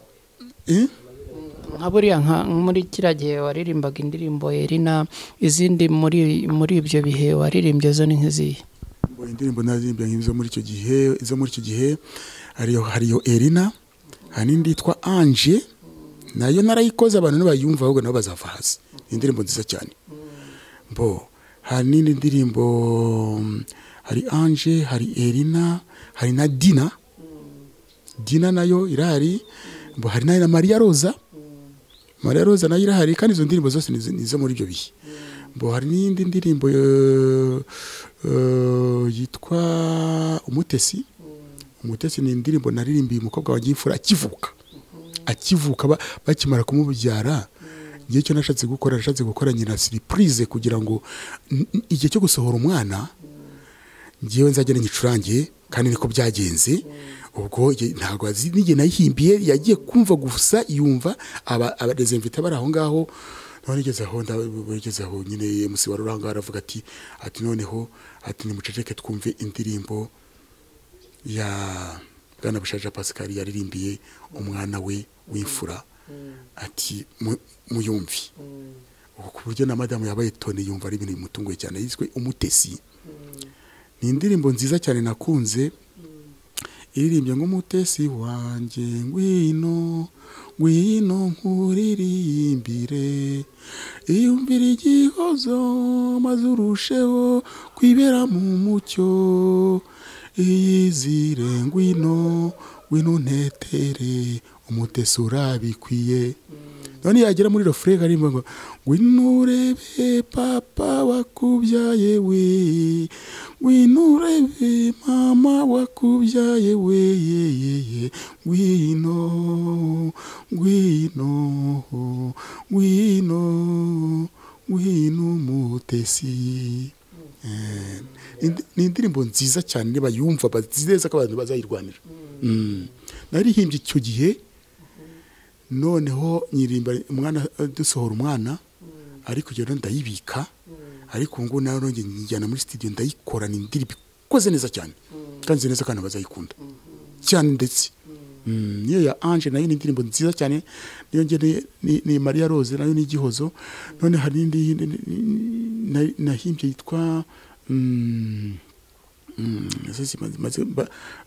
nka buriya nka muri kiriya gihe waririmbaga indirimbo yerina izindi muri muri ibyo bihe waririmbye zo ni nk'izihe indirimbo nazirimbye nk'izo muri icyo gihe izo muri icyo gihe hariyo hariyo erina hari n'indi yitwa anje nayo narayikoze abantu nibayumva ahubwo nabo bazava hasi ni indirimbo nziza cyane bo hari n'indi ndirimbo hari anje hari erina hari na dina dina nayo irahari bo hari na mariya roza mariya roza nayo irahari kandi izo ndirimbo zose ni izo muri ibyo bihe bo hari n'iyindi ndirimbo yitwa umutesi umutesi ni indirimbo naririmbiye umukobwa wanjye imfura akivuka akivuka bakimara kumubyara igihe cyo nashatse gukora nashatse gukora nyina siripurize kugira ngo igihe cyo gusohora umwana ngewe nzagenda nyicurangiye kandi niko byagenze ubwo ntabwo n'igihe nayihimbiye yagiye kumva gusa yumva abarezemvita bari aho ngaho none igeze aho igeze aho nyine emusi wari uranga aravuga ati ati noneho ati nimuceceke twumve indirimbo ya bwana bushaje pascal yaririmbiye umwana we w'imfura ati muyumvi ubu ku buryo na madamu yabaye toni yumva ari ibintu bimutunguye cyane yiswe umutesi ni indirimbo nziza cyane nakunze iririmbye nk'umutesi wanjye ngwino ngwino nkuririmbire iyumvire igihozo maze urusheho kwibera mu mucyo iyizire ngwino ngwino ntetere umutesi urabikwiye none yagera muri refurega arimba ngo ngwino urebe papa wakubyaye we ngwino urebe mama wakubyaye we yeyeye ngwino ngwino ngwino ngwino umutesi ni indirimbo nziza cyane niba yumva bazi neza ko abantu bazayirwanira naririhimbye icyo gihe noneho nyirimba umwana dusohora umwana ariko iyo ndayibika ariko ubu ngubu nawe nongeye njyana muri sitidiyo ndayikora ni indirimbo ikoze neza cyane kandi nzi neza kandi bazayikunda cyane ndetse niyo ya anje nayo ni indirimbo nziza cyane niyo ngeneye ni mariya rose nayo ni igihozo none hari n'indi nahimbye yitwa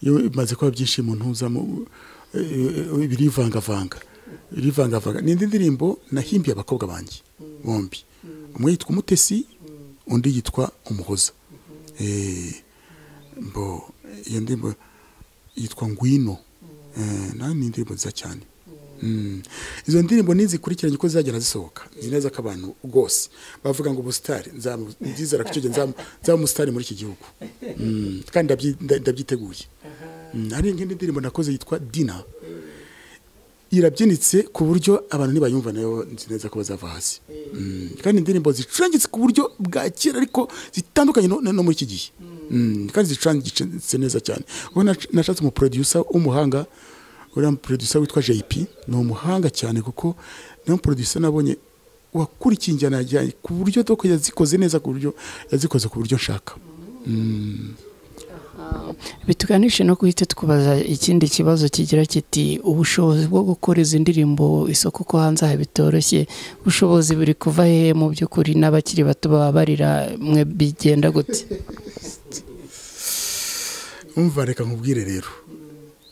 bimaze kuba byinshi mu ntuzamo birivangavanga birivangavanga ni indi ndirimbo nahimbiye abakobwa banjye bombi umwe yitwa umutesi undi yitwa umuhoza iyo ndirimbo yitwa ngwino nawe ni indirimbo nziza cyane izo ndirimbo nizikurikiranye uko zizagenda zisohoka ni neza ko abantu rwose bavuga ngo ubusitari nzizera ko icyo gihe nzaba umusitari muri iki gihugu kandi ndabyiteguye hari nk'indi ndirimbo nakoze yitwa dina irabyinitse ku buryo abantu nibayumva nayo nzi neza ko bazava hasi kandi indirimbo zicurangitse ku buryo bwa kera ariko zitandukanye no muri iki gihe kandi zicurangitse neza cyane ubu nashatse umuproducer w'umuhanga uriya muproducer witwa jp ni umuhanga cyane kuko niyo muproducer nabonye wakurikiye injyana yajyanye ku buryo doko yazikoze neza ku buryo yazikoze ku buryo nshaka bituganishe no guhita twibaza ikindi kibazo kigira kiti ubushobozi bwo gukora izi ndirimbo isoko ko hanze aha bitoroshye ubushobozi buri kuva hehe mu by'ukuri n'abakiri bato baba barira mwe bigenda gute umva reka nkubwire rero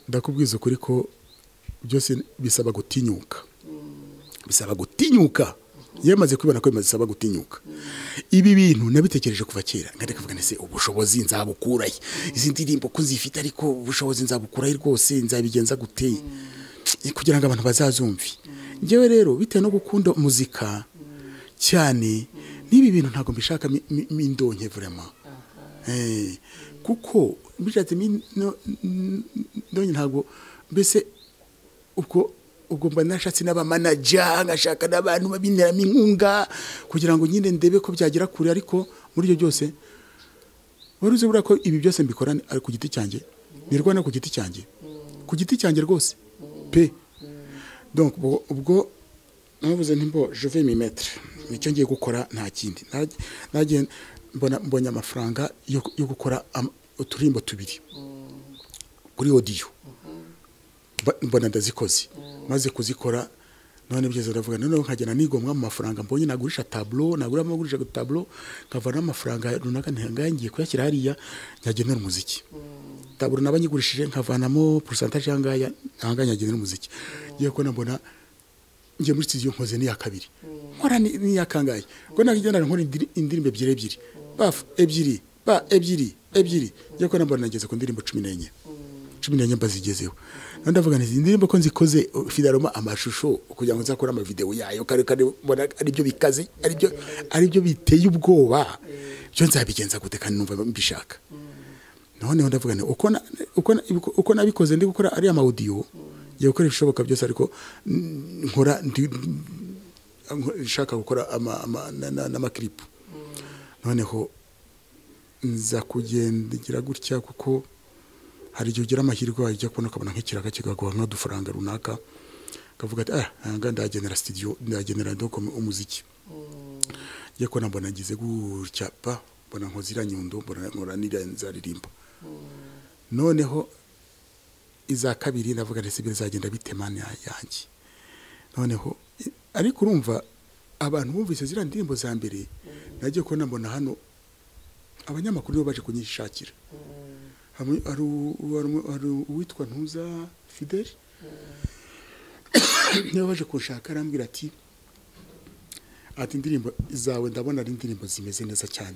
ndakubwiza ukuri ko byose bisaba gutinyuka bisaba gutinyuka iyo maze kubibona ko bimaze isaba gutinyuka ibi bintu nabitekereje kuva kera nkajya kuvuga ndetse ubushobozi nzabukurahe izi ndirimbo ko zifite ariko ubushobozi nzabukurahe rwose nzabigenza guteye kugira ngo abantu bazazumve ngewe rero bitewe no gukunda muzika cyane n'ibi bintu ntabwo mbishaka mindonke vurema kuko mbishatse mindonke ntabwo mbese ubwo ubwo mba nashatse n'abamanaja nkashaka n'abantu babineramo inkunga kugira ngo nyine ndebe ko byagera kure ariko muri ibyo byose wari uzi buriya ko ibi byose mbikora ku giti cyanjye nirwana ku giti cyanjye ku giti cyanjye rwose pe donc ubwo navuze ntimbo je vais m'y mettre nicyo ngiye gukora nta kindi mbonye amafaranga yo gukora uturirimbo tubiri kuri odiyo mbona ndazikoze maze kuzikora none byiza ndavuga noneho nkagenda nigomwa mu mafaranga mbonye nagurisha taburo naguramo agurisha taburo nkavana amafaranga runaka ntihangaye kuyashyira hariya nyagenera umuziki taburo naba nyigurishije nkavanamo porosantaje hangaya ntahangaye nyagenera umuziki ngiye kubona mbona ngiye muri studio nkoze n'iya kabiri nkora n'iya kangaye ubwo nagenda nkora indirimbo ebyiri ebyiri bafu ebyiri ba ebyiri ebyiri ngiye kubona mbona nageze ku ndirimbo cumi n'enye cumi n'enye mbazigezeho none ndavuga nti indirimbo ko nzikoze fidaroma amashusho kugira ngo nzakore amavidewo yayo kare kare mbona aribyo bikaze aribyo aribyo biteye ubwoba byo nzabigenza gute kandi numva mbishaka noneho ndavuga nti uko uko uko nabikoze ndi gukora ari amaudiyo yo gukora ibishoboka byose ariko nkora nshaka gukora n'amakiripu noneho nza kugendera gutya kuko hari igihe ugira amahirwe wajya kubona ukabona nk'ikiraga kikaguha nk'udufaranga runaka ukavuga ati aya ntabwo ndagenera sitidiyo ndagenera dokome umuziki njye kubona mbona ngize gutya pa mbona nkoze iriya nyundo mbona nkora n'iriya nzaririmba noneho iza kabiri ndavuga ndetse ibyo bizagenda bitema yanjye noneho ariko urumva abantu bumvise ziriya ndirimbo za mbere nagiye kubona mbona hano abanyamakuru nibo baje kunyishakira hari uwitwa ntuza fideli niba baje kunshaka arambwira ati ati indirimbo zawe ndabona ari indirimbo zimeze neza cyane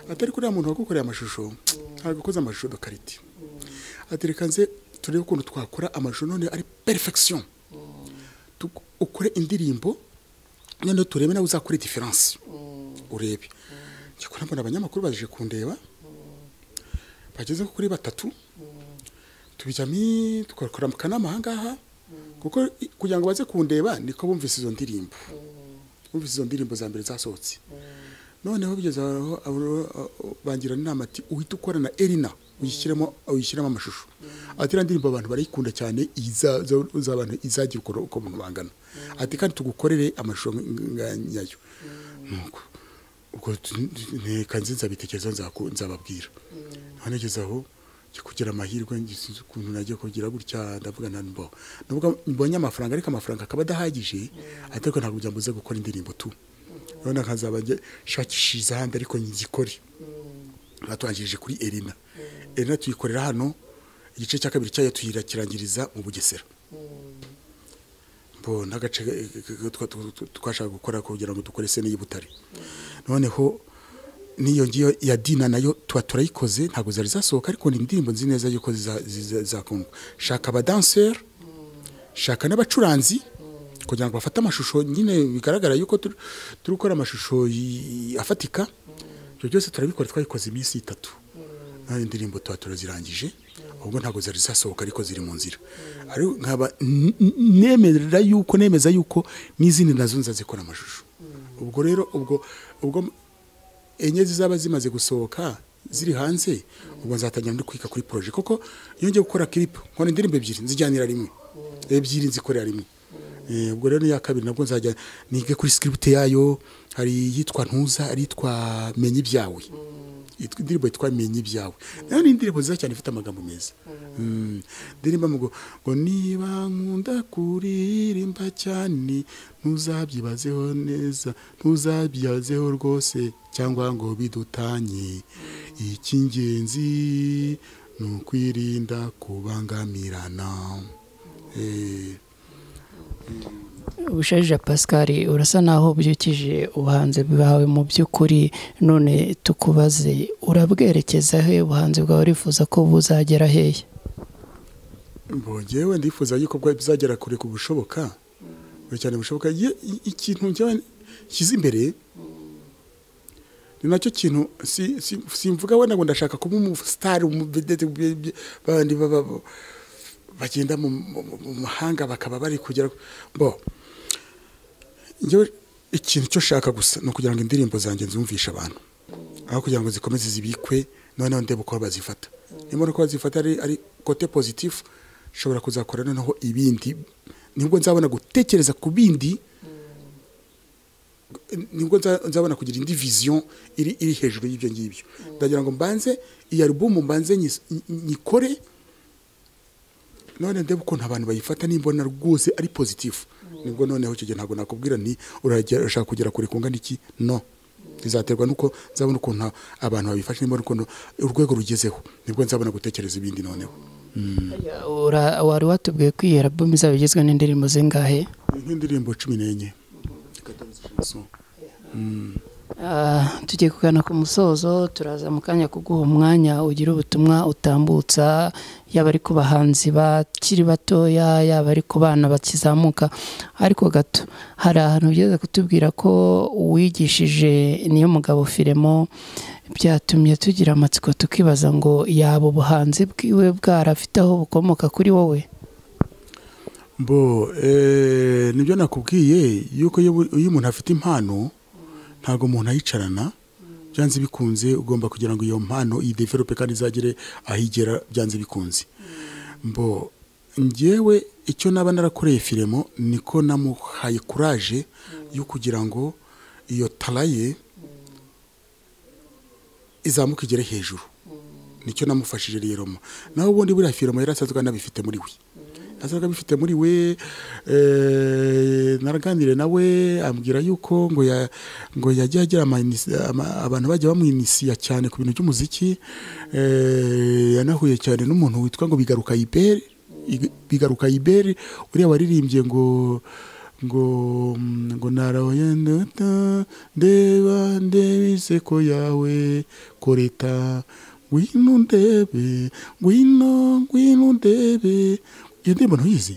atari kuriya muntu wagukoreye amashusho ntabwo ukoze amashusho dokariti atereka nze turebe ukuntu twakora amashusho none ari perifegisiyo ukore indirimbo noneho turebe nawe uzakore diferanse urebe njye mbona abanyamakuru baje kundeba bageze kuri batatu tubijyamo tugakora mu kanama ahangaha kuko kugira ngo baze kundeba niko bumvise izo ndirimbo bumvise izo ndirimbo za mbere zasohotse noneho bigeze aho bangira inama ati uhita ukora na erina uyishyiremo uyishyiramo amashusho ati iriya ndirimbo abantu barayikunda cyane iz'abantu izagira uko umuntu bangana ati kandi tugukorere amashusho nyayo ubwo nteka nziza bitekerezo nzababwira ntanegeze aho kugira amahirwe ukuntu nagiye kugira gutya ndavuga nta mbaho nubwo mbonye amafaranga ariko amafaranga akaba adahagije ariko ntabwo byambuze gukora indirimbo tu urabona nkazaba nshakishiriza ahandi ariko ngikore batwangirije kuri erina erina tuyikorera hano igice cya kabiri cyayo tuyirakirangiriza mu bugesera n'agace twashaka gukora kugira ngo dukore sene y'ibutare noneho n'iyo ngiyo ya dina nayo tuba turayikoze ntabwo zari zasohoka ariko ni indirimbo nzi neza yuko zizakundwa shaka abadanseri shaka n'abacuranzi kugira ngo bafate amashusho nyine bigaragara yuko turi gukora amashusho afatika ibyo byose turabikora twabikoze iminsi itatu nayo indirimbo tuba turazirangije ahubwo ntabwo zari zasohoka ariko ziri mu nzira ariko nkaba nemerera yuko nemeza yuko n'izindi nazo nzazikora amashusho ubwo rero ubwo ubwo enye zizaba zimaze gusohoka ziri hanze ubwo nzatangira no kwiga kuri poroje kuko iyo ngiye gukora kiripu nkora indirimbo ebyiri nzijyanira rimwe ebyiri nzikorera rimwe ubwo rero iya kabiri nabwo nzajya nige kuri sikiribute yayo hari iyitwa ntuza hari iyitwa menya ibyawe indirimbo yitwa menya ibyawe nayo ni indirimbo nziza cyane ifite amagambo meza ndirimba ngo niba nkunda kuririmba cyane ntuzabyibazeho neza ntuzabyibazeho rwose cyangwa ngo bidutanye icy'ingenzi ni ukwirinda kubangamirana ubushaje pascal urasa naho ubyukije ubuhanzi bwawe mu by'ukuri none tukubaze urabwerekeza he ubuhanzi bwawe urifuza ko buzagera hehe mbongewe ndifuza yuko bizagera kure ku bushoboka buri cyane bushoboka ikintu nshyize imbere ni nacyo kintu simvuga wenda ngo ndashaka kuba umusitari bandi bagenda mu mahanga bakaba bari kugera bo ikintu cyo shaka gusa ni ukugira ngo indirimbo zanjye nzumvishe abantu aho kugira ngo zikomeze zibikwe noneho ndebe uko bazifata niba uko bazifata ari kote pozitifu nshobora kuzakora noneho ibindi nibwo nzabona gutekereza ku bindi nibwo nzabona kugira indi viziyo iri iri hejuru y'ibyo ngibyo ndagira ngo mbanze iyi alubumu mbanze nyikore none ndebe ukuntu abantu bayifata nimbona rwose ari pozitifu nibwo noneho icyo gihe ntabwo nakubwira ni urashaka kugera kure kungana iki no bizaterwa nuko nzabona ukuntu abantu babifashe nimbona ukuntu urwego rugezeho nibwo nzabona gutekereza ibindi noneho wari watubwiye ko iyi arabumu izaba igizwe n'indirimbo zingahe nk'indirimbo cumi n'enye tugiye kugana ku musozo turaza mu kanya kuguha umwanya ugira ubutumwa utambutsa yaba ari ku bahanzi bakiri batoya yaba ari ku bana bakizamuka ariko gato hari ahantu ugeze kutubwira ko uwigishije niyo mugabo firemo byatumye tugira amatsiko tukibaza ngo yaba ubuhanzi bwiwe bwarafite aho bukomoka kuri wowe mbo nibyo nakubwiye yuko iyo umuntu afite impano ntabwo umuntu ayicarana byanze bikunze ugomba kugira ngo iyo mpano ideverope kandi izagere ahigera byanze bikunze mbo ngewe icyo naba narakoreye firemo niko namuhaye kuraje yo kugira ngo iyo taraye izamuke igere hejuru nicyo namufashije rero naho ubundi buriya firemo yari asanzwe anabifite muri we asaga bifite muri we naraganire nawe ambwira yuko ngo ngo yajya agira abantu bajya bamwinisiya cyane ku bintu by'umuziki yanahuye cyane n'umuntu witwa ngo bigaruka iberi bigaruka iberi uriya waririmbye ngo ngo ngo narahoye ndeba ndeba iseko yawe koreta ngwino ndebe ngwino ngwino ndebe iyo ndirimbo ntuyizi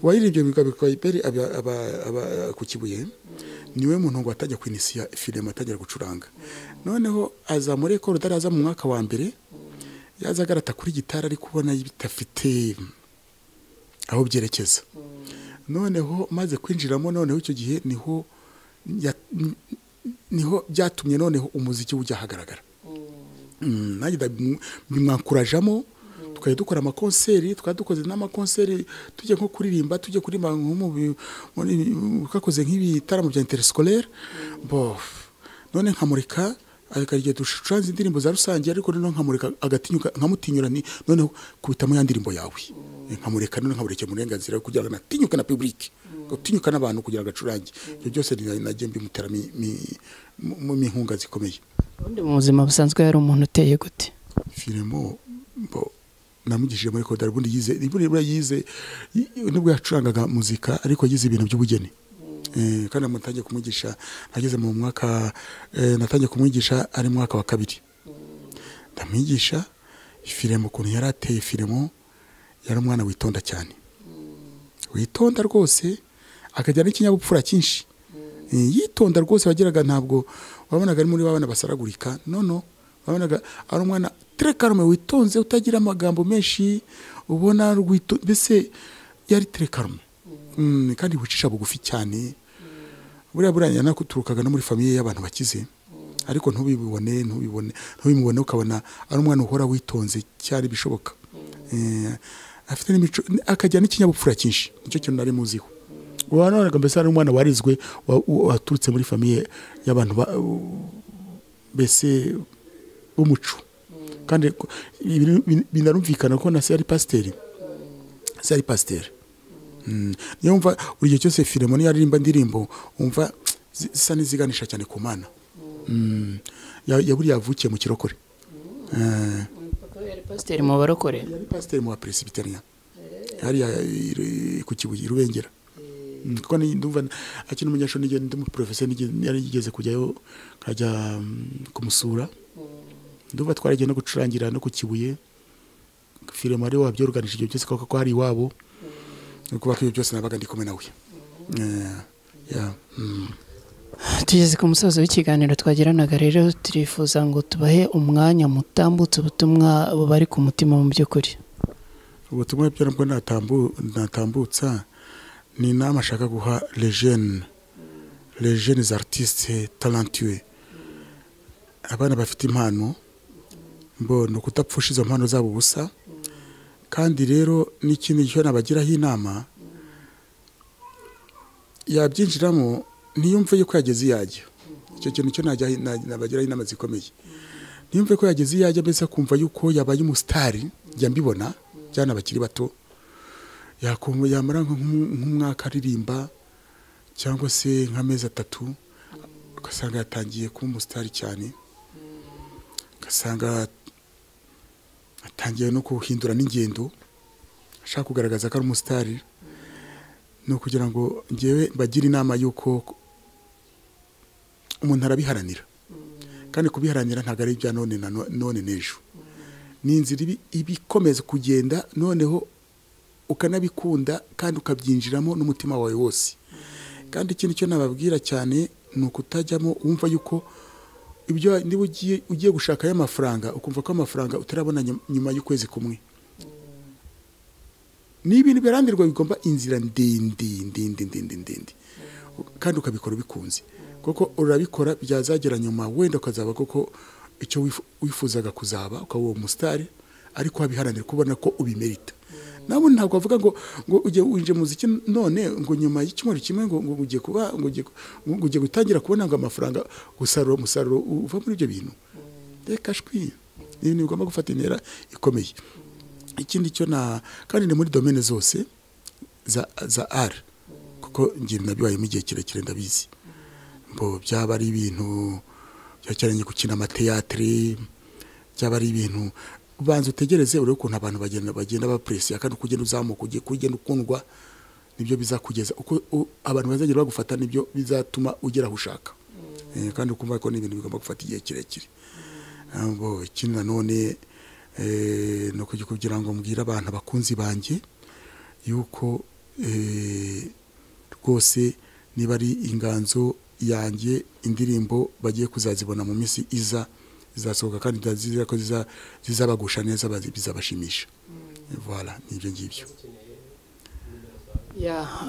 uwayiririmbye bikaba iberi aba ku kibuye niwe muntu ngo atajya kwinisiya filime atajya gucuranga noneho aza muri ekoro utari aza mu mwaka wa mbere yaza agarata kuri gitari ari kubona bitafite aho byerekeza noneho maze kwinjiramo noneho icyo gihe niho niho byatumye noneho umuziki ujya ahagaragara nanjye bimwakurajamo tukajya dukora amakonseri tukaba dukoze n'amakonseri tujya nko kuririmba tujya kuririmba twakoze nk'ibitaramo bya interisikore none nkamurika igihe ducuranze indirimbo za rusange ariko noneho nkamurika agatinyuka nkamutinyura noneho kubitamo ya ndirimbo yawe nkamurika noneho nkamurikira uburenganzira kugira ngo anatinyuke na pibulike gutinyuka n'abantu kugira ngo acurange ibyo byose najya bimuteramo inkunga zikomeye ubundi mu buzima busanzwe hari umuntu uteye gute firimo namugishije muri kodari ubundi yize nibura yize nibwo yacurangaga muzika ariko yize ibintu by'ubugeni kandi namutangiye kumwigisha ageze mu mwaka natangiye kumwigisha ari mu mwaka wa kabiri ndamwigisha firemo ukuntu yari ateye firemo yari umwana witonda cyane witonda rwose akagira n'ikinyabupfura cyinshi yitonda rwose wageraga ntabwo wabonaga ari muri babana basaragurika nono wabonaga ari umwana tere karume witonze utagira amagambo menshi ubona rwito mbese yari tere karume kandi wicisha bugufi cyane buriya buriya nakuturukaga no muri famiye y'abantu bakize ariko ntubibone ntubibone ntubimubone ukabona ari umwana uhora witonze cyane bishoboka afite n'imico akagira n'ikinyabupfura cyinshi nicyo kintu nari muziho wanonaga mbese ari umwana warizwe waturutse muri famiye y'abantu mbese b'umuco kandi binarumvikana ko na se ari pasiteri se ari pasiteri niyo wumva buri gihe cyose firimo niyo aririmba indirimbo wumva zisa n'iziganisha cyane ku mana yaburiya yavukiye mu kirokore yari pasiteri mu barokore yari pasiteri mu baperesibitariya hariya ku kibuye irubengera kuko ndumva akina umunyeshuri n'igihe ndi umuporofesiyo yarigeze kujyayo nkajya kumusura ndumva twaragiye no gucurangira no ku kibuye firimo ari wabyorganije ibyo byose kuko hari iwabo kuba ko ibyo byose nabaga ndi kumwe nawe tugeze ku musozo w'ikiganiro twagiranaga rero turifuza ngo tubahe umwanya mutambutse ubutumwa bubari ku mutima mu by'ukuri ubutumwa byo nabwo natambutsa ni inama ashaka guha lejene lejene zaritiste tarantiwe abana bafite impano mbona ukudapfusha izo mpano zabo ubusa kandi rero n'ikindi cyo nabagiraho inama yabyinjiramo ntiyumve yuko yageze iyajya icyo kintu cyo nabagiraho inama zikomeye ntiyumve ko yageze iyajya mbese akumva yuko yabaye umusitari njya mbibona cyane abakiri bato yamara nk'umwaka aririmba cyangwa se nk'amezi atatu ugasanga yatangiye kuba umusitari cyane ugasanga atangiye no kuhindura n'ingendo ashaka kugaragaza ko ari umusitari ni ukugira ngo ngewe bagire inama y'uko umuntu arabiharanira kandi kubiharanira ntabwo ari ibya none na none n'ejo ni inzira ibikomeza kugenda noneho ukanabikunda kandi ukabyinjiramo n'umutima wawe wose kandi ikindi cyo nababwira cyane ni ukutajyamo wumva yuko ibyo niba ugiye gushakayo amafaranga ukumva ko amafaranga utarabona nyuma y'ukwezi kumwe ni ibintu birandirwa bigomba inzira ndende ndende ndende ndende kandi ukabikora ubikunze kuko urabikora byazagera nyuma wenda ukazaba koko icyo wifuzaga kuzaba ukaba uwo musitari ariko wabiharanira kubona ko ubimerita nawe ntabwo wavuga ngo ngo ujye winjye muziki none ngo nyuma y'icyumweru kimwe ngo ngo ugiye kuba ngo ugiye gutangira kubona ngo amafaranga gusarura umusaruro uva muri ibyo bintu reka shwi ibintu bigomba gufata intera ikomeye ikindi cyo na kandi ni muri domene zose za za ari kuko ngira nabibayemo igihe kirekire ndabizi mbo byaba ari ibintu byacyaranye gukina amateyatire byaba ari ibintu ubanza utegereze urebe ukuntu abantu bagenda bagenda bapresiya kandi uko ugenda uzamuka ugiye kugenda ukundwa nibyo bizakugeza uko abantu bazagera bagufata nibyo bizatuma ugera aho ushaka kandi ukumva ko ni ibintu bigomba gufata igihe kirekire ikindi nanone ni kugira ngo mbwire abantu abakunzi banjye yuko rwose niba ari inganzo yanjye indirimbo bagiye kuzazibona mu minsi iza zizasohoka kandi ko zizabagusha neza bizabashimisha voilà ni ibyo ngibyo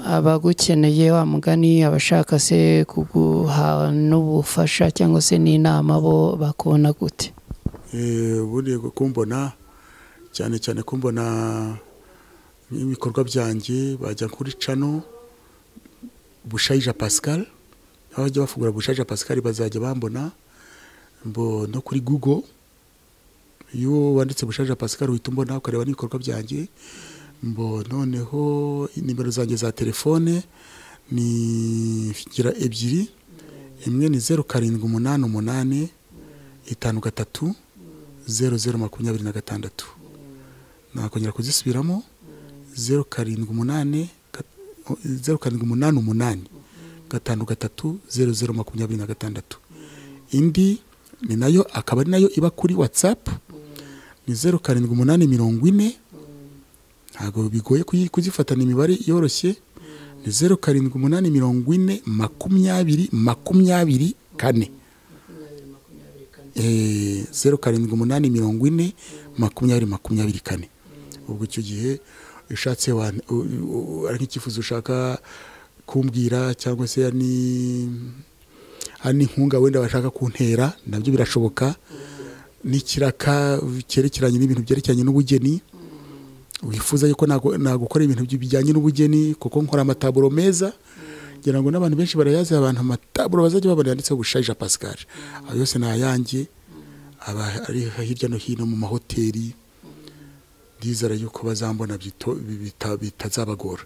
abagukeneye wa mugani abashaka se kuguha n'ubufasha cyangwa se n'inama bo bakubona gute buriye kumbona cyane cyane kumbona nk'ibikorwa byanjye bajya kuri cano bushayija pascal aho bajya bafungura bushayija pascal bazajya bambona no kuri google iyo wanditse bushayija pascal uhita umbona ukareba n'ibikorwa byanjye mbo noneho nimero zanjye za telefone ni gira ebyiri imwe ni zeru karindwi umunani umunani itanu gatatu zeru zeru makumyabiri na gatandatu nakongera kuzisubiramo zeru karindwi umunani zeru karindwi umunani umunani gatanu gatatu zeru zeru makumyabiri na gatandatu indi ni nayo akaba ari nayo iba kuri watsapu ni zeru karindwi umunani mirongo ine ntabwo bigoye kuzifatana imibare yoroshye ni zeru karindwi umunani mirongo ine makumyabiri makumyabiri kane zeru karindwi umunani mirongo ine makumyabiri makumyabiri kane ubwo icyo gihe ushatse ari nk'icyifuzo ushaka kumbwira cyangwa se hari n'inkunga wenda bashaka kuntera nabyo birashoboka n'ikiraka cyerekeranye n'ibintu byerekeranye n'ubugeni wifuza yuko nagukora ibintu bijyanye n'ubugeni kuko nkora amataburo meza ngira ngo n'abantu benshi barayazi abantu amataburo bazajya babona yanditseho bushayija pascal ayo yose ni ayanjye aba ari hirya no hino mu mahoteli ndizera yuko bazambona bitazabagora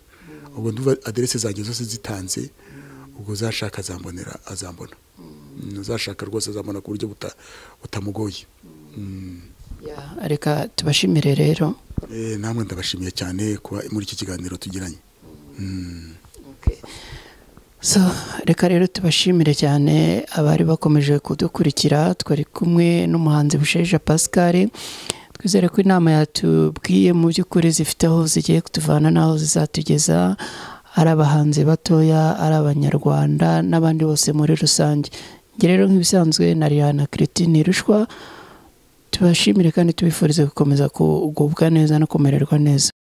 ubwo ndumva aderese zanjye zose zitanze ubwo uzashaka azambonera azambona uzashaka rwose azambona ku buryo butamugoye reka tubashimire rero namwe ndabashimiye cyane kuba muri iki kiganiro tugiranye so reka rero tubashimire cyane abari bakomeje kudukurikira twari kumwe n'umuhanzi busheja pascal twizere ko inama yatubwiye mu by'ukuri zifite aho zigiye kutuvana n'aho zizatugeza ari abahanzi batoya ari abanyarwanda n'abandi bose muri rusange njye rero nk'ibisanzwe na rihana kiritine rushwa tubashimire kandi tubifurize gukomeza kugubwa neza no kumererwa neza